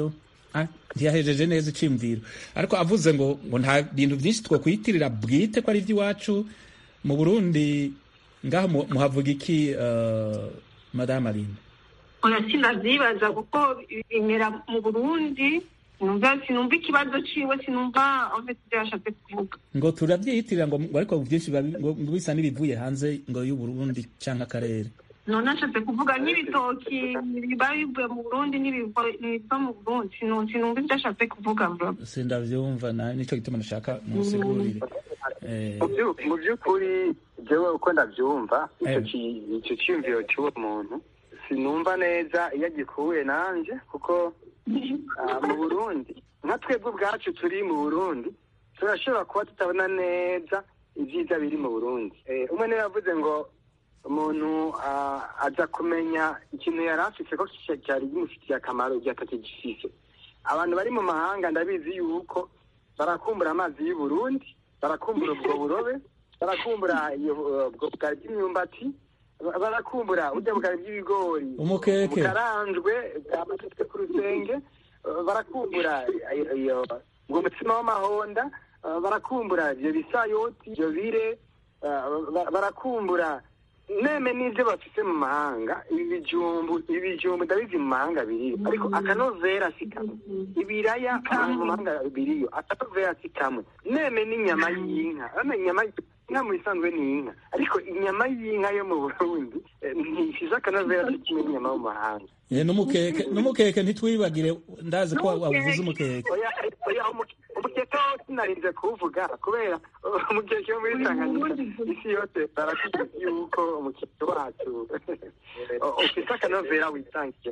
ntiyahejeje neza iciyumviro ariko avuze ngo ngo nta bintu byinshi twakwiyitirira bwite ko ari iby'iwacu mu burundi ngaho muhavuga iki madame aline oya sinavyibaza kuko bimera mu burundi sinumva ikibazo ciwe sinumva ivyo yashatse kuvuga ngo turabyiyitirira ngo ariko byinshi ngo bisa n'ibivuye hanze ngo y'uburundi canke akarere none ashatse kuvuga n'ibitoki biba bivuye mu burundi n'ibiva mu burundi sinumva ivyo ashatse kuvuga sindavyumva nico gituma nashaka musigurire mu by'ukuri jewe uko ndavyumva ico ciyumviro c'uwo muntu sinumva neza iyo agikuye nanje kuko mu burundi nka twebwe ubwacu turi mu burundi turashobora kuba tutabona neza ibyiza biri mu burundi umwe niwe yavuze ngo umuntu aza kumenya ikintu yari afite ko cyari kimufitiye akamaro igihe atakigifise abantu bari mu mahanga ndabizi yuko barakumbura amazi y'u Burundi barakumbura ubwo burobe barakumbura ubwo bwari bw'imyumbati barakumbura burya bwari bw'ibigori umukeke bukaranjwe bwamatitswe ku rusenge barakumbura ubwo mutsima w'amahonda barakumbura ibyo bisayoti ibyo bire barakumbura neme n'ibyo bafite mu mahanga ibi bijumbu ibi bijumbu ndabizi mu mahanga biriyo ariko akanovera si kamwe ibiraya mu mahanga biriyo akanovera si kamwe neme n'inyama y'inka urabona inyama inka mu bisanzwe ni inka ariko inyama y'inka yo mu burundi ntisize akanovera si kimwe n'inyama mu mahanga n'umukeke n'umukeke ntitwibagire ndazi ko wavuze umukeke umukeke wo sinarinze kuwuvuga kubera umukeke wo muri tanganyika isi yose barakuzi yuko umukeke wacu ufite akanovera witangiye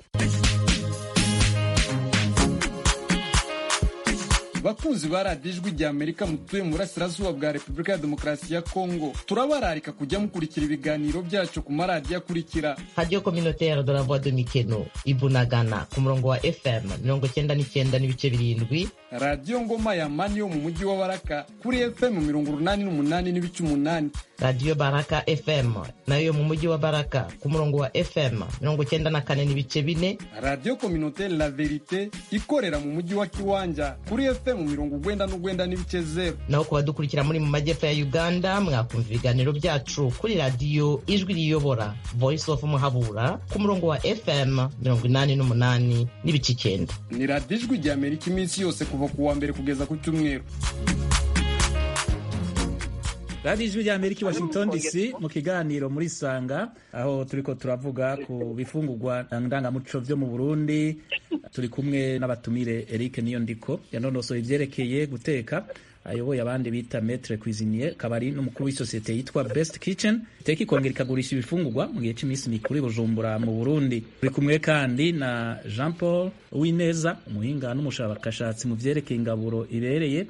bakunzi ba radiyo ijwi rya amerika mutuye mu burasirazuba bwa repubulika ya demokarasi ya kongo turabararika kujya mukurikira ibiganiro byacu ku maradiyo akurikira radiyo kominotere de la voix de mikeno ibunagana ku murongo wa fm mirongo cyenda n'icyenda n'ibice birindwi radiyo ngoma ya mani yo mu mujyi wa baraka kuri fm mirongo urunani n'umunani n'ibice umunani radiyo baraka fm nayo yo mu mujyi wa baraka ku murongo wa fm mirongo cyenda na kane n'ibice bine radiyo kominotere la verite ikorera mu mujyi wa kiwanja kuri fm mu mirongo ugwenda n'ugwenda n'ibice zero naho ku badukurikira muri mu majyepfo ya uganda mwakumva ibiganiro byacu kuri radiyo ijwi riyobora voice of muhabura ku murongo wa fm mirongo inani n'umunani n'ibice icyenda ni radiyo ijwi rya amerika iminsi yose kuva ku wa mbere kugeza ku cyumweru radiyo ijwi rya amerika i washington dc mu kiganiro muri sanga aho turiko turavuga ku bifungurwa ndangamuco vyo mu burundi turi kumwe n'abatumire eric niyo ndiko yanonosoye ivyerekeye guteka ayoboye abandi bita metre cuisinier akaba ari n'umukuru w'isosiyete yitwa best kitchen iteka ikongera ikagurisha ibifungurwa mu gihe cy'iminsi mikuru i bujumbura mu burundi turi kumwe kandi na jean paul uwineza umuhinga n'umushakashatsi mu vyerekeye ingaburo ibereye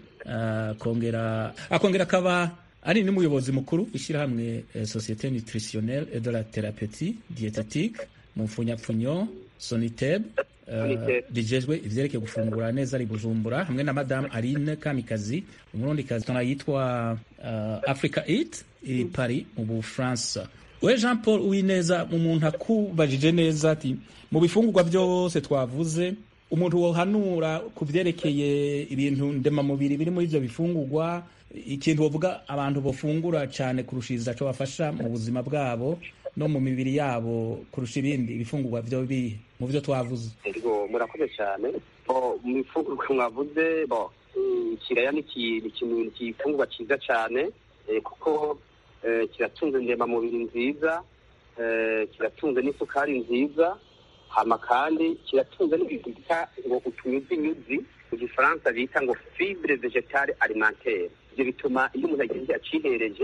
akongera akongera akaba ari n'umuyobozi mukuru w'ishyirahamwe societe nutritionnelle et de la thérapeutie diététique mu mfunyapfunyo soniteb rijejwe ivyerekeye gufungura neza ari bujumbura hamwe na madame aline kamikazi umurundikazi tona yitwa uh, africa eat iri paris mu bufaransa we jean paul uwineza umuntu akubajije neza ati mu bifungurwa byose twavuze umuntu wohanura ku vyerekeye ibintu ndemamubiri biri muri ivyo bifungurwa ikintu bavuga abantu bafungura cyane kurushiriza cyo bafasha mu buzima bwabo no mu mibiri yabo kurusha ibindi ibifungurwa byo bihe mu byo twavuze murakoze cyane mu bifungurwa mwavuze ikiraya ni ikintu igifungurwa cyiza cyane kuko kiratunze ndemamubiri nziza kiratunze n'isukari nziza hama kandi kiratunze n'ibintu bita ngo utunyuzinyuzi mu gifaransa bita ngo fibre vegetale alimentaire ibyo bituma iyo umuntu agiye acihereje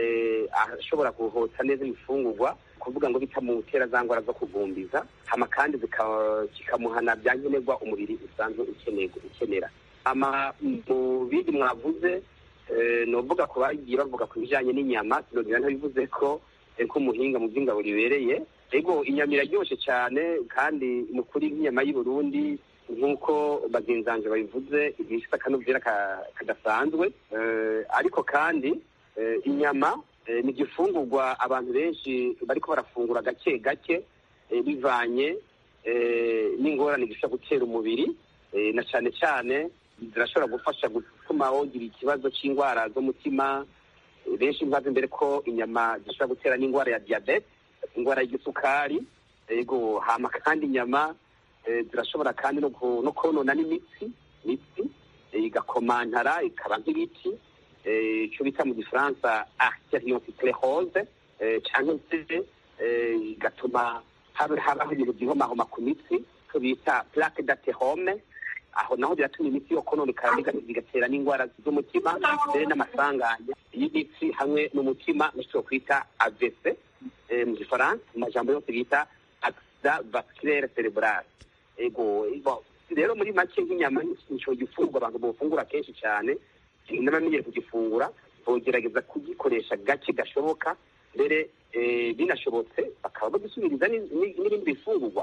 ashobora guhota neza ibifungurwa kuvuga ngo bitamutera za ndwara zo kugumbiza hama kandi kikamuhana bya nkenerwa umubiri usanzwe ukenera hama mu bindi mwavuze ni uvuga ku bagiye bavuga ku bijyanye n'inyama sinongera ntabivuze ko nk'umuhinga mu by'ingabo ribereye ego inyama iraryoshye cyane kandi ni ukuri nk'inyama y'i Burundi nk'uko bagenzanje babivuze ifite akanovera kadasanzwe ariko kandi inyama ni igifungurwa abantu benshi bariko barafungura gake gake bivanye n'ingorane gishobora gutera umubiri na cyane cyane zirashobora gufasha gutuma wogira ikibazo cy'indwara z'umutima benshi mbaze imbere ko inyama zishobora gutera n'indwara ya diyabete indwara y'igisukari yego hama kandi inyama zirashobora kandi no konona n'imitsi imitsi igakomantara ikaba nk'ibiti icyo bita mu gifaransa arteriosclerose cyangwa se igatuma habaho ibintu byihomahoma ku mitsi icyo bita plaque d'aterome aho naho biratuma imitsi yo kononekara bigatera n'indwara z'umutima mbere n'amasanganya y'imitsi hamwe n'umutima nicyo kwita AVC mu gifaransa mu majambo yose bita accident vasculaire cerebral ego rero muri make nk'inyama nico gifungwa abantu bofungura kenshi cyane n'abamenyere kugifungura bogerageza kugikoresha gake gashoboka mbere binashobotse bakaba bagisubiriza n'ibindi bifungurwa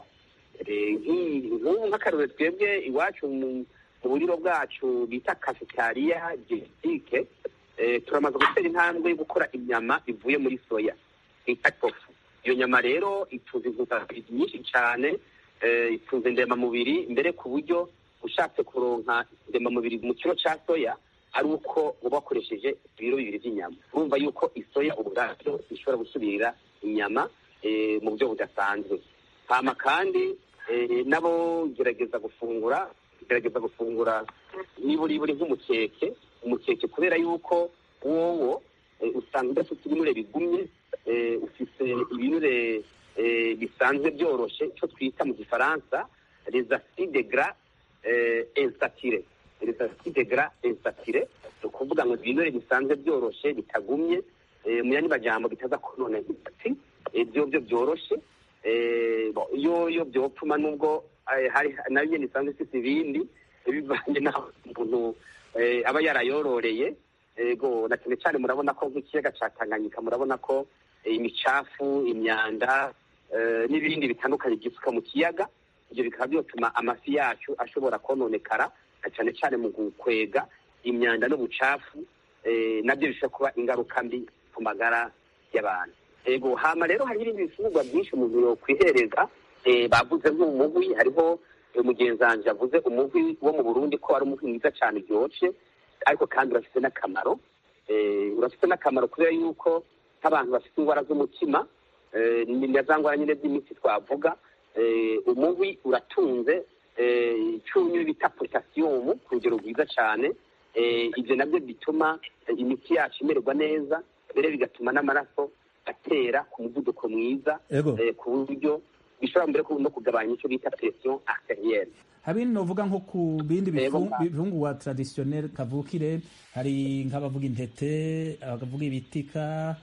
nk'ubu nk'akarore twebwe iwacu mu buriro bwacu bita cafetaria genetike turamaze gutera intambwe yo gukora inyama ivuye muri soya bita tofu iyo nyama rero itunze intungamubiri nyinshi cyane itunze ndemamubiri mbere ku buryo ushatse kuronka ndemamubiri mu kiro cya soya ari uko uba wakoresheje ibiro bibiri by'inyama urumva yuko isoya ubwabyo ishobora gusubirira inyama mu buryo budasanzwe hama kandi nabo gerageza gufungura gerageza gufungura niburi buri nk'umukeke umukeke kubera yuko wowo usanga udafite ibinure bigumye ufite ibinure bisanzwe byoroshye icyo twita mu gifaransa les acides gras insaturés les acides gras insaturés ni ukuvuga ngo ibinure bisanzwe byoroshye bitagumye mu yandi majambo bitaza konona imitsi ibyo byo byoroshye iyo iyo byopfuma nubwo hari nayo nyine isanzwe ifite ibindi bivanye n'aho umuntu aba yarayororeye ego na cyane cyane murabona ko nk'ikiyaga cya tanganyika murabona ko imicafu imyanda n'ibindi bitandukanye byisuka mu kiyaga ibyo bikaba byatuma amafi yacu ashobora kononekara na cyane cyane mu gukwega imyanda n'ubucafu nabyo bishobora kuba ingaruka mbi ku magara y'abantu ego hama rero hari ibindi bifungurwa byinshi umuntu yokwihereza bavuze nk'umuhwi hariho mugenzi wanjye yavuze umuhwi wo mu burundi ko ari umuhwi mwiza cyane uryoshye ariko kandi urafite n'akamaro urafite n'akamaro kubera yuko nk'abantu bafite indwara z'umutima ni na za ndwara nyine z'imitsi twavuga umuhwi uratunze icyunyu bita potasiyumu ku rugero rwiza cyane ibyo nabyo bituma imiti yacu imererwa neza mbere bigatuma n'amaraso atera ku muvuduko mwiza ku buryo bishobora mbere no kugabanya icyo bita presiyo arterielle hari novuga nko ku bindi bifungurwa traditionnel kavukire hari nk'abavuga intete abavuga ibitika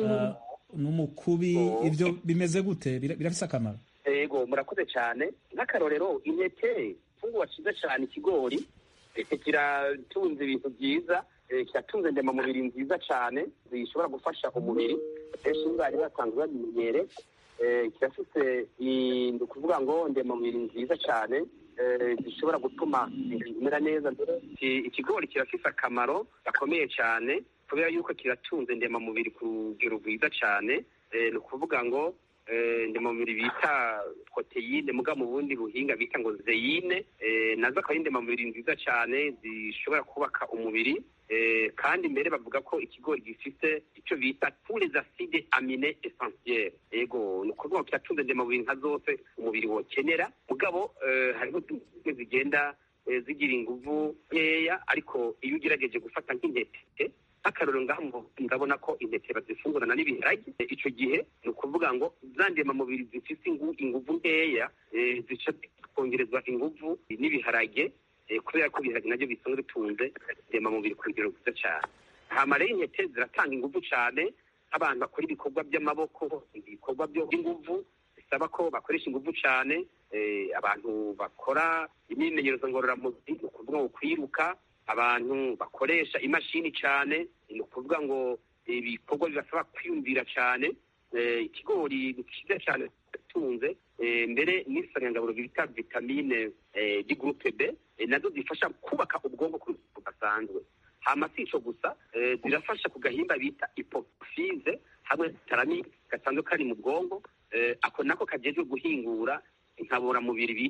n'umukubi ibyo bimeze gute birafise akamaro yego murakoze cyane nk'akarorero intete ifungurwa cyiza cyane ikigori kiratunze ibintu byiza kiratunze ndemamubiri nziza cyane zishobora gufasha umubiri benshi bari basanzwe babimenyere kirafite ni ukuvuga ngo ndemamubiri nziza cyane zishobora gutuma bimera neza ikigori kirafite akamaro gakomeye cyane kubera yuko kiratunze ndemamubiri ku rugero rwiza cyane ni ukuvuga ngo ndemamubiri bita proteyine muga mu bundi buhinga bita ngo zeyine nazo akaba ari ndemamubiri nziza cyane zishobora kubaka umubiri kandi mbere bavuga ko ikigori gifite icyo bita tous acide amine essentielle yego ni ukuvuga ngo kiratunze ndemamubiri nka zose umubiri wokenera mugabo hariho zimwe zigenda zigira inguvu nkeya ariko iyo ugerageje gufata nk'intete nk'akarorero ngaho ndabona ko intete bazifungurana n'ibiharage icyo gihe ni ukuvuga ngo za ndemamubiri zifite inguvu nkeya zica kongerezwa inguvu n'ibiharage kubera ko ibiharage nabyo bisanzwe bitunze ndemamubiri ku rugero rwiza cyane hama rero intete ziratanga inguvu cyane nk'abantu bakora ibikorwa by'amaboko ibikorwa by'inguvu bisaba ko bakoresha inguvu cyane abantu bakora imyimenyerezo ngororamubiri ni ukuvuga ngo kwiruka abantu bakoresha imashini cyane ni ukuvuga ngo ibikorwa bibasaba kwiyumvira cyane ikigori ni cyiza cyane gitunze mbere n'isanganyangaburo bita vitamine di gurupe b nazo zifasha kubaka ubwonko ku rwego rudasanzwe hama si ico gusa zirafasha ku gahimba bita ipopfize hamwe tarami gasanzwe kari mu bwonko ako nako kajejwe guhingura inkaburamubiri bita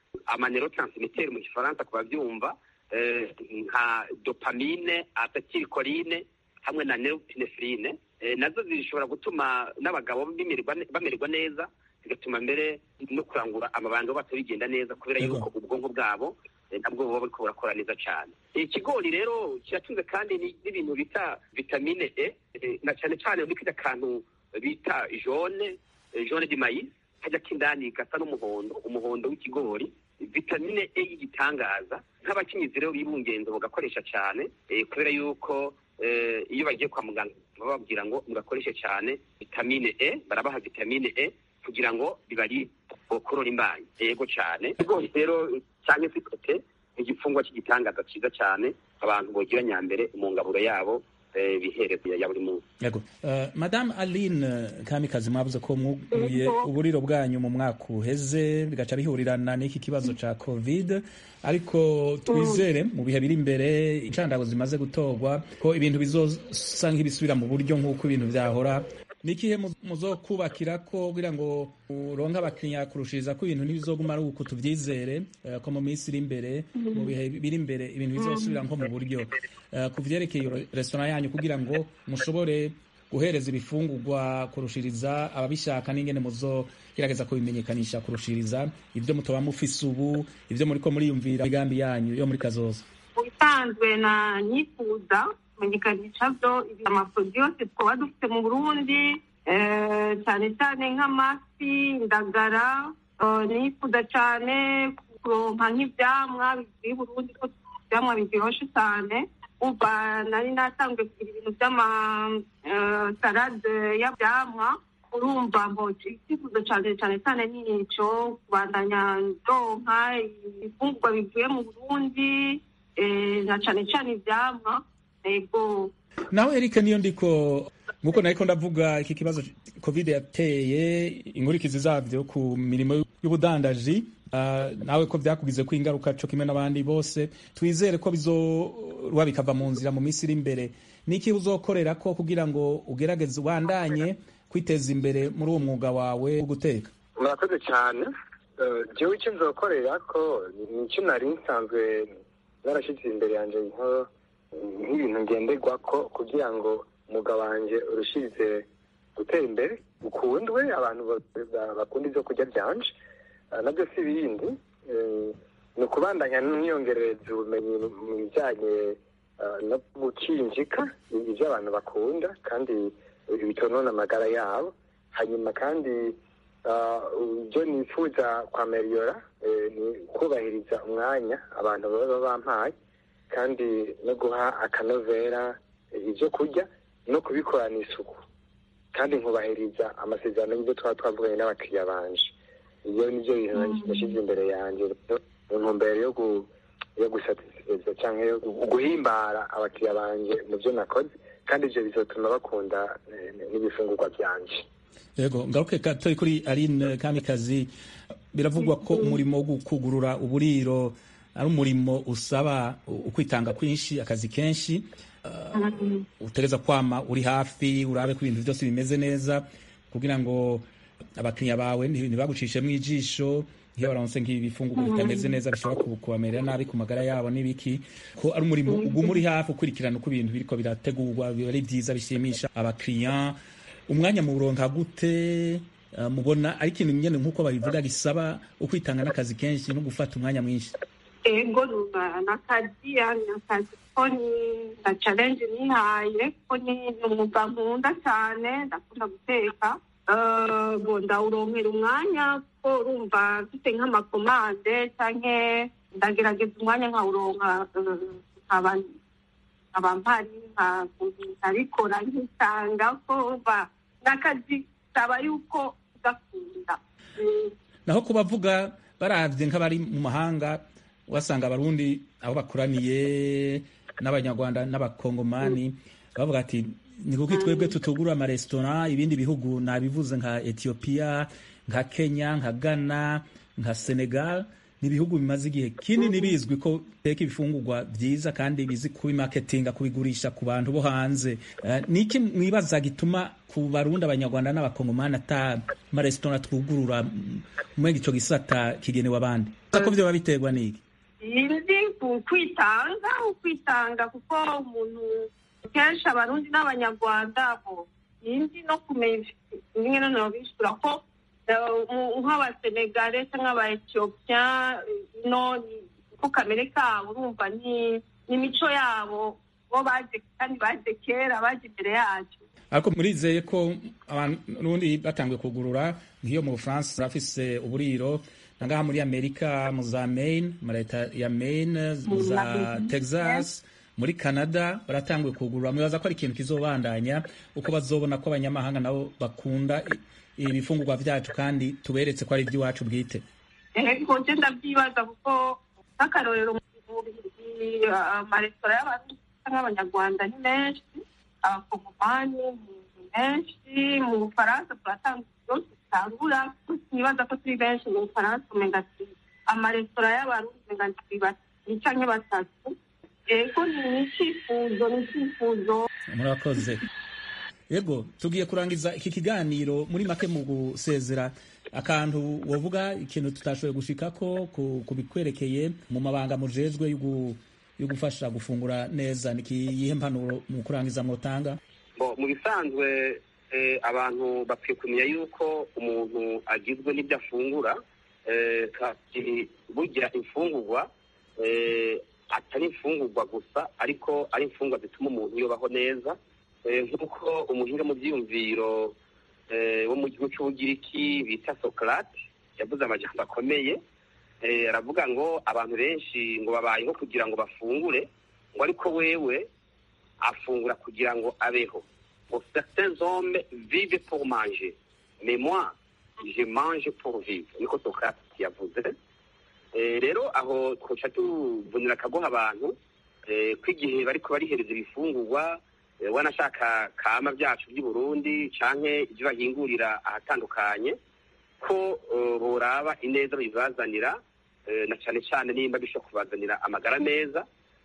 amaneurotransmitter mu gifaransa ku babyumva nka dopamine acetylcholine hamwe na neuropinephrine nazo zishobora gutuma n'abagabo bamererwa neza bigatuma mbere no kurangura amabanga bato bigenda neza kubera yuko ubwonko bwabo nabwo buba buriko burakora neza cyane ikigori rero kiratunze kandi n'ibintu bita vitamine e na cyane cyane muri kirya kantu bita jone jone di mayisi kajya k'indani gasa n'umuhondo umuhondo w'ikigori vitamine e y'igitangaza nk'abakenyezi rero bibungenze bagakoresha cyane kubera yuko iyo bagiye kwa muganga bababwira ngo mugakoreshe cyane vitamine e barabaha vitamine e kugira ngo bibarinde bokorora imbanyi yego cyane ibigori rero cyangwa se ikote ni igifungwa cy'igitangaza cyiza cyane abantu bogira nyambere mu ngaburo yabo bihereza ya buri munsi yego madame aline kamikazi mwavuze ko mwuguye uburiro bwanyu mu mwaka uheze bigaca bihurirana n'iki kibazo cya covid ariko twizere mu bihe biri imbere incandago zimaze gutorwa ko ibintu bizosa nk'ibisubira mu buryo nk'uko ibintu byahora ni ikihe muzokubakira ko kugira ngo uronke abakiriya kurushiriza ko ibintu ntibizoguma ari uku tubyizere ko mu minsi iri imbere mu bihe biri imbere ibintu bizosubira nko mu buryo ku vyerekeye resitora yanyu kugira ngo mushobore guhereza ibifungurwa kurushiriza ababishaka n'ingene muzogerageza kubimenyekanisha kurushiriza ibyo mutoba mufise ubu ibyo muriko muriyumvira imigambi yanyu yo muri kazoza ubisanzwe na nyifuza kumenyekanisha byo amaporoduwi yose twaba dufite mu burundi cyane cyane nk'amafi indagara nifuza cyane kuronka nk'ibyamwa bivuye burundi ko ibyamwa biryoshye cyane uba nari natanzwe kugira ibintu by'amasarade y'abyamwa urumva mboci icyifuzo cyane cyane cyane ni icyo kubandanya ndonka ibifungurwa bivuye mu burundi na cyane cyane ibyamwa ego nawe Eric niyo ndiko nkuko nariko ndavuga iki kibazo covid yateye inkurikizi zavyo ku mirimo y'ubudandaji uh, nawe ko vyakugize ko ingaruka co kimwe n'abandi bose twizere ko bizorwa bikava mu nzira mu minsi iri imbere niki uzokorera ko kugira ngo ugerageze ubandanye kwiteza imbere muri uwo mwuga wawe wo guteka murakoze cyane jewe icyo nzokorera ko nicyo nari nsanzwe narashyize imbere yanjye nk'ibintu ngenderwa ko kugira ngo umwuga wanjye urushirize gutera imbere ukundwe abantu bakunda ibyo kurya byanje nabyo si ibindi ni ukubandanya n'imyongerereza ubumenyi mu bijyanye no gukinjika ibyo abantu bakunda kandi bitonona amagara yabo hanyuma kandi ibyo nifuza kwameriyora ni kubahiriza umwanya abantu baba bampaye kandi no guha akanovera ibyo kurya no kubikorana isuku kandi nkubahiriza amasezerano y'ibyo twaba twavuganye n'abakiriya banje ibyo ni byo bintu nashyize imbere yanjye mu ntumbero yo yo gusatiriza cyangwa guhimbara abakiriya banje mu byo nakoze kandi ibyo bizatuma bakunda n'ibifungurwa byanje yego ngaruke gato kuri aline kamikazi biravugwa ko umurimo wo kugurura uburiro ari umurimo usaba ukwitanga kwinshi akazi kenshi utereza kwama uri hafi urabe ko ibintu byose bimeze neza kugira ngo abakiriya bawe ntibagucishemo ijisho iyo baronse nk'ibifungurwa bitameze neza bishobora kubamerera nabi ku magara yabo n'ibiki ko ari umurimo uguma uri hafi ukurikirana uko ibintu biriko birategurwa biba ari byiza bishimisha abakiriya umwanya mu buronka gute mubona ari ikintu nyene nk'uko babivuga gisaba ukwitanga n'akazi kenshi no gufata umwanya mwinshi ego nakazi nakazi ko ni na challenge nihaye ko ni umwuga nkunda cyane ndakunda guteka bo ndawuronkera umwanya ko urumva mfite nk'amakomande canke ndagerageza umwanya nkawuronka nkaba mpari nkabikora nkisanga ko umva n'akazi saba yuko ugakunda naho kubavuga baravye nk'abari mu mahanga wasanga abarundi aho bakoraniye n'abanyarwanda n'abakongomani bavuga ati ni kuko twebwe tutugura amaresitora ibindi bihugu nabivuze nka etiyopiya nka kenya nka ghana nka senegal ni ibihugu bimaze igihe kinini bizwi ko biteka ibifungurwa byiza kandi bizi kubimaketinga kubigurisha ku bantu bo hanze Eh, ni iki mwibaza gituma ku barundi abanyarwanda n'abakongomani ata amaresitora twugurura mwenga ico gisata kigenewe abandi ko vyoba biterwa n'iki indi ku kwitanga ukwitanga kuko umuntu kenshi abarundi n'abanyarwanda bo indi no kumenya rimwe na rimwe bishura ko eh, mu- nk'abasenegale cyangwa abaetiyopiya no ni- ko kamere kabo urumva ni ni imico yabo bo baje kandi baje kera baje imbere yacu ariko murizeye ko abarundi batanguye kugurura nk'iyo mu bufaransa barafise uburiro nangaha muri amerika mu za maine mu leta ya maine mu za texas muri canada baratanguye kugurura mwibaza ko ari ikintu kizobandanya uko bazobona ko abanyamahanga nabo bakunda i- ibifungurwa vyacu kandi tuberetse ko ari iby'iwacu bwite ego nje ndabyibaza kuko nk'akarorero mu Bubiligi, amaresitora y'abarundi cyangwa abanyarwanda ni menshi abakongomani ni menshi mu bufaransa turatanga byose tutangura nibaza ko turi benshi mu bufaransa umenga turi amaresitora y'abarundi umenga turi babiri canke batatu ego ni icyifuzo ni icyifuzo murakoze yego tugiye kurangiza iki kiganiro muri make mu gusezera akantu wovuga ikintu tutashoboye gushikako ku- ku bikwerekeye mu mabanga mujejwe yo gu- yo gufasha gufungura neza ni iyihe mpanuro mu kurangiza mwotanga Bo, mu bisanzwe eh, abantu bakwiye kumenya yuko umuntu agizwe n'ibyo afungura eh, kandi burya imfungurwa eh, atari imfungurwa gusa ariko ari imfungurwa zituma umuntu yubaho neza eh, nk'uko umuhinga mu byiyumviro eh, wo mu gihugu cy'ubugiriki bita sokarate yavuze amajambo akomeye eh, aravuga ngo abantu benshi ngo babayeho kugira ngo bafungure ngo ariko wewe afungura kugira ngo abeho ngo certains hommes vivent pour manger mais moi je mange pour vivre niko sokrate yavuze Eh, rero aho twoca tuvunira akagoha abantu eh, ko igihe bariko barihereza ibifungurwa eh, wanashaka kama byacu by'i burundi canke ibyo bahingurira ahatandukanye ko eh, boraba ineza bibazanira eh, na cane cane nimba bishobora kubazanira amagara meza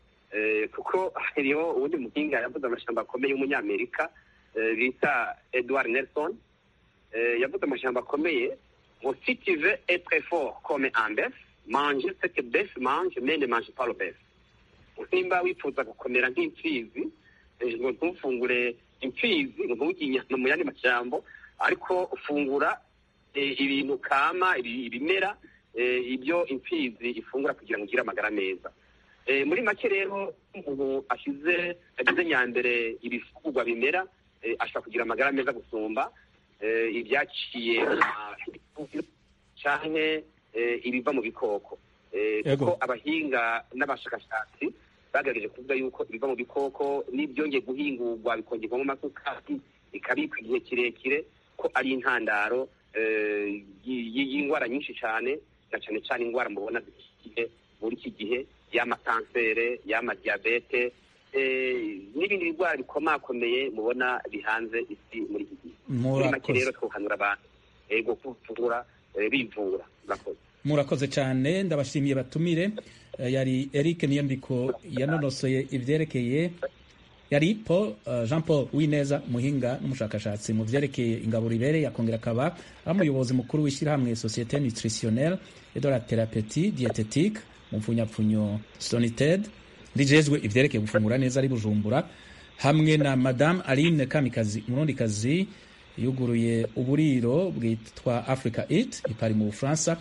Eh, kuko hariho uwundi muhinga yavuze amajambo akomeye w'umunyamerika eh, bita edward nelson Eh, yavuze amajambo akomeye ngo si tu veux être fort comme un bœuf mange ce que bœuf mange mais ne mange pas le bœuf nimba wifuza gukomera nk'imfizi eh, ngo ntufungure imfizi ngo nturye inyama mu yandi majambo ariko ufungura eh, ibintu kama ibi- ibimera eh, ibyo imfizi ifungura kugira ngo ugire amagara meza Eh, muri make rero umuntu ashize agize nyambere ibifungurwa bimera eh, ashobora kugira amagara meza gusumba eh, ibyaciye mu ma- canke eh, ibiva mu bikoko Eh, Ego. kuko abahinga n'abashakashatsi bagerageje kuvuga yuko ibiva mu bikoko n'ibyongeye guhingurwa bikongerwamo amasukari bikabikwa igihe kirekire ko ari intandaro eh, y- y- y'indwara nyinshi cyane na cyane cyane indwara mubona zikigihe muri iki gihe y'amakansere y'amadiyabete eh, n'ibindi birwara bikomakomeye mubona bihanze isi muri iki gihe muri make Murakoze. rero twohanura abantu ego kuvura eh, bivura murakoze murakoze cyane ndabashimiye batumire Eh, yari eric niyondiko yanonosoye ivyerekeye yari paul eh, jean paul wineza muhinga n'umushakashatsi mu vyerekeye ingaburo ibereye akongera akaba ari umuyobozi mukuru w'ishyirahamwe societe nutritionnelle et de la thérapeutie diététique mu mpfunyapfunyo sonited rijejwe ivyerekeye gufungura neza ari bujumbura hamwe na madame aline kamikazi umurundikazi yuguruye uburiro bwitwa africa it ipari mu bufaransa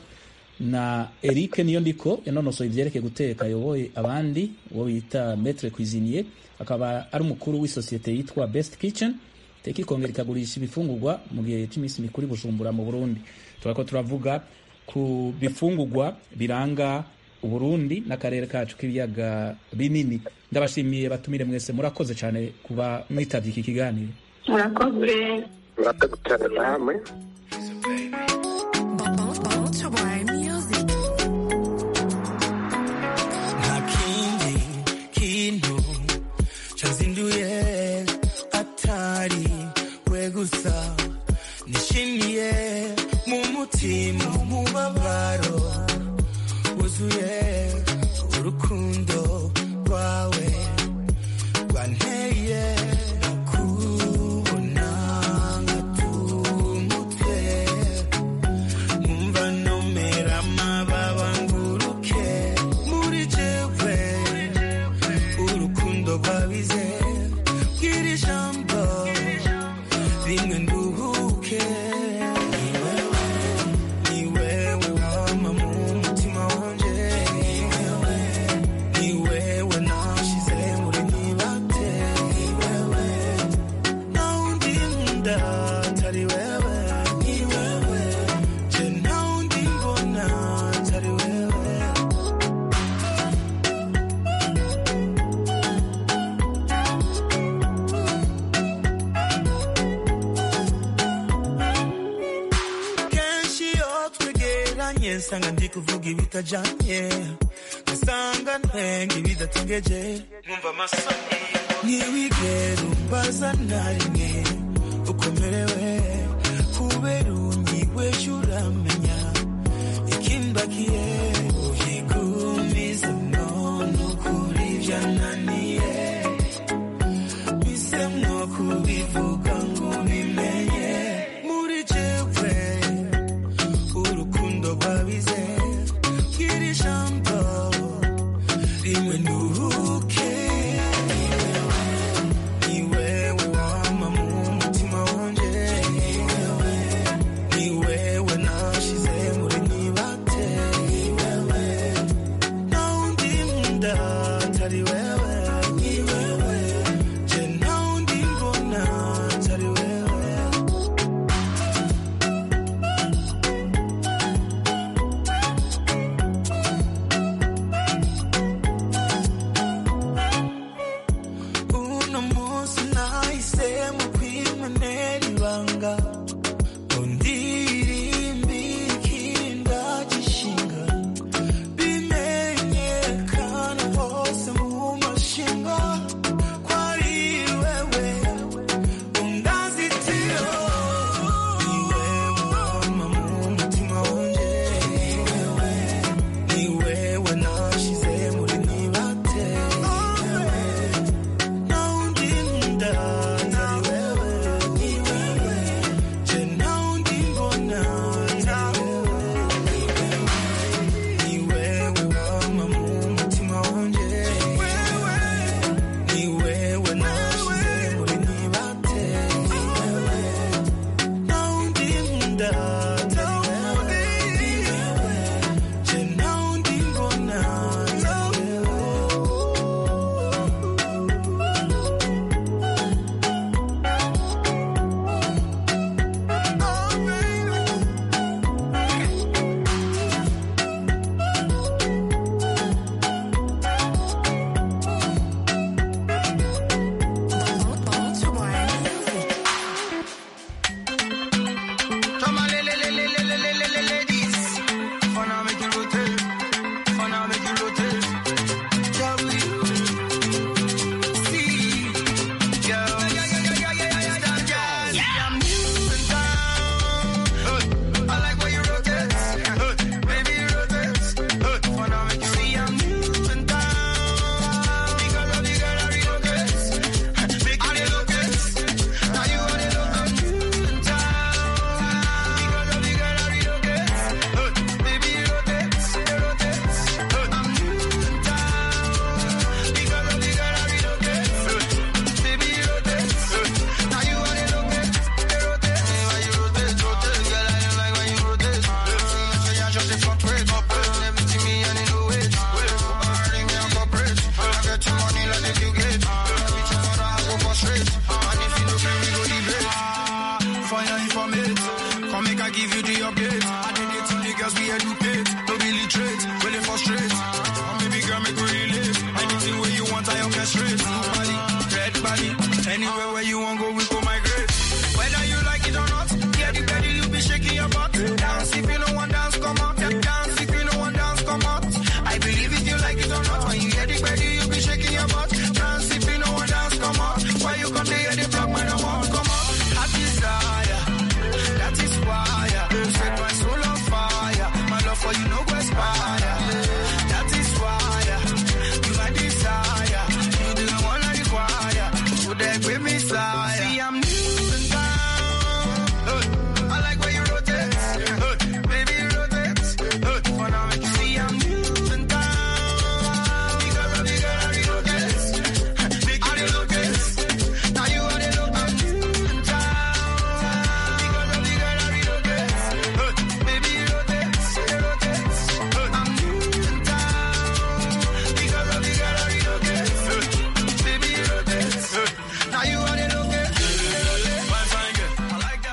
na eric niyo ndiko yanonosoye ivyerekeye guteka ayoboye abandi uwo bita metre cuisinier akaba ari umukuru w'isosiyete yitwa best kitchen teka ikongera ikagurisha ibifungurwa mu gihe cy'iminsi mikuru i bujumbura mu burundi turako turavuga ku bifungurwa biranga uburundi n'akarere kacu k'ibiyaga binini ndabashimiye batumire mwese murakoze cyane kuba mwitavye iki kiganiro murakoze murakoze cyane namwe nta kindi kintu cyazinduye atari we gusa nishimiye mu mutima umubabaro wuzuye urukundo rwawe rwanteye kubona ngatumutwe nkumva nomera amababa nguruke muri jewe urukundo rwabize bwira ijambo rimwe nduhuke ni wewe ni wewe wama mu mutima wanje ni wewe ni wewe nashize muri nibate ni wewe nta wundi nkunda atari wewe ni wewe je nta wundi mbona atari wewe kenshi iyo twegeranye nsanga ndi kuvuga ibitajanye ngasanga ntwenga ibidatengeje nkumva amasoni ntiwigere umbaza na rimwe ukomerewe kubera unyiweje uramenya ikimbakiye uyigumiza none ukuri byananiye bisemwo kubivuga ngo ubimenye muri jewe urukundo rwabize bwira ijambo rimwe nduhuke ni wewe wama mu mutima wanje ni wewe ni wewe nashize muri nibate ni wewe nta wundi nkunda atari wewe ni wewe je nta wundi mbona atari wewe uno munsi nahisemo kwimenera ibanga ngo ndirimbe ikinda gishinga bimenyekana hose mu mashinga ko ari wewe undazitiro ni wewe wama mu mutima wanje ni wewe ni wewe nashize muri nibate ni wewe nta wundi nkunda atari wewe ni wewe je nta wundi mbona atari wewe ni wewe wama mu mutima wanje ni wewe nashize muri nibate ni wewe nta wundi nkunda atari wewe ni wewe je nta wundi mbona atari wewe Fire if I make Come make I give you the update. I did it to the girls we educate.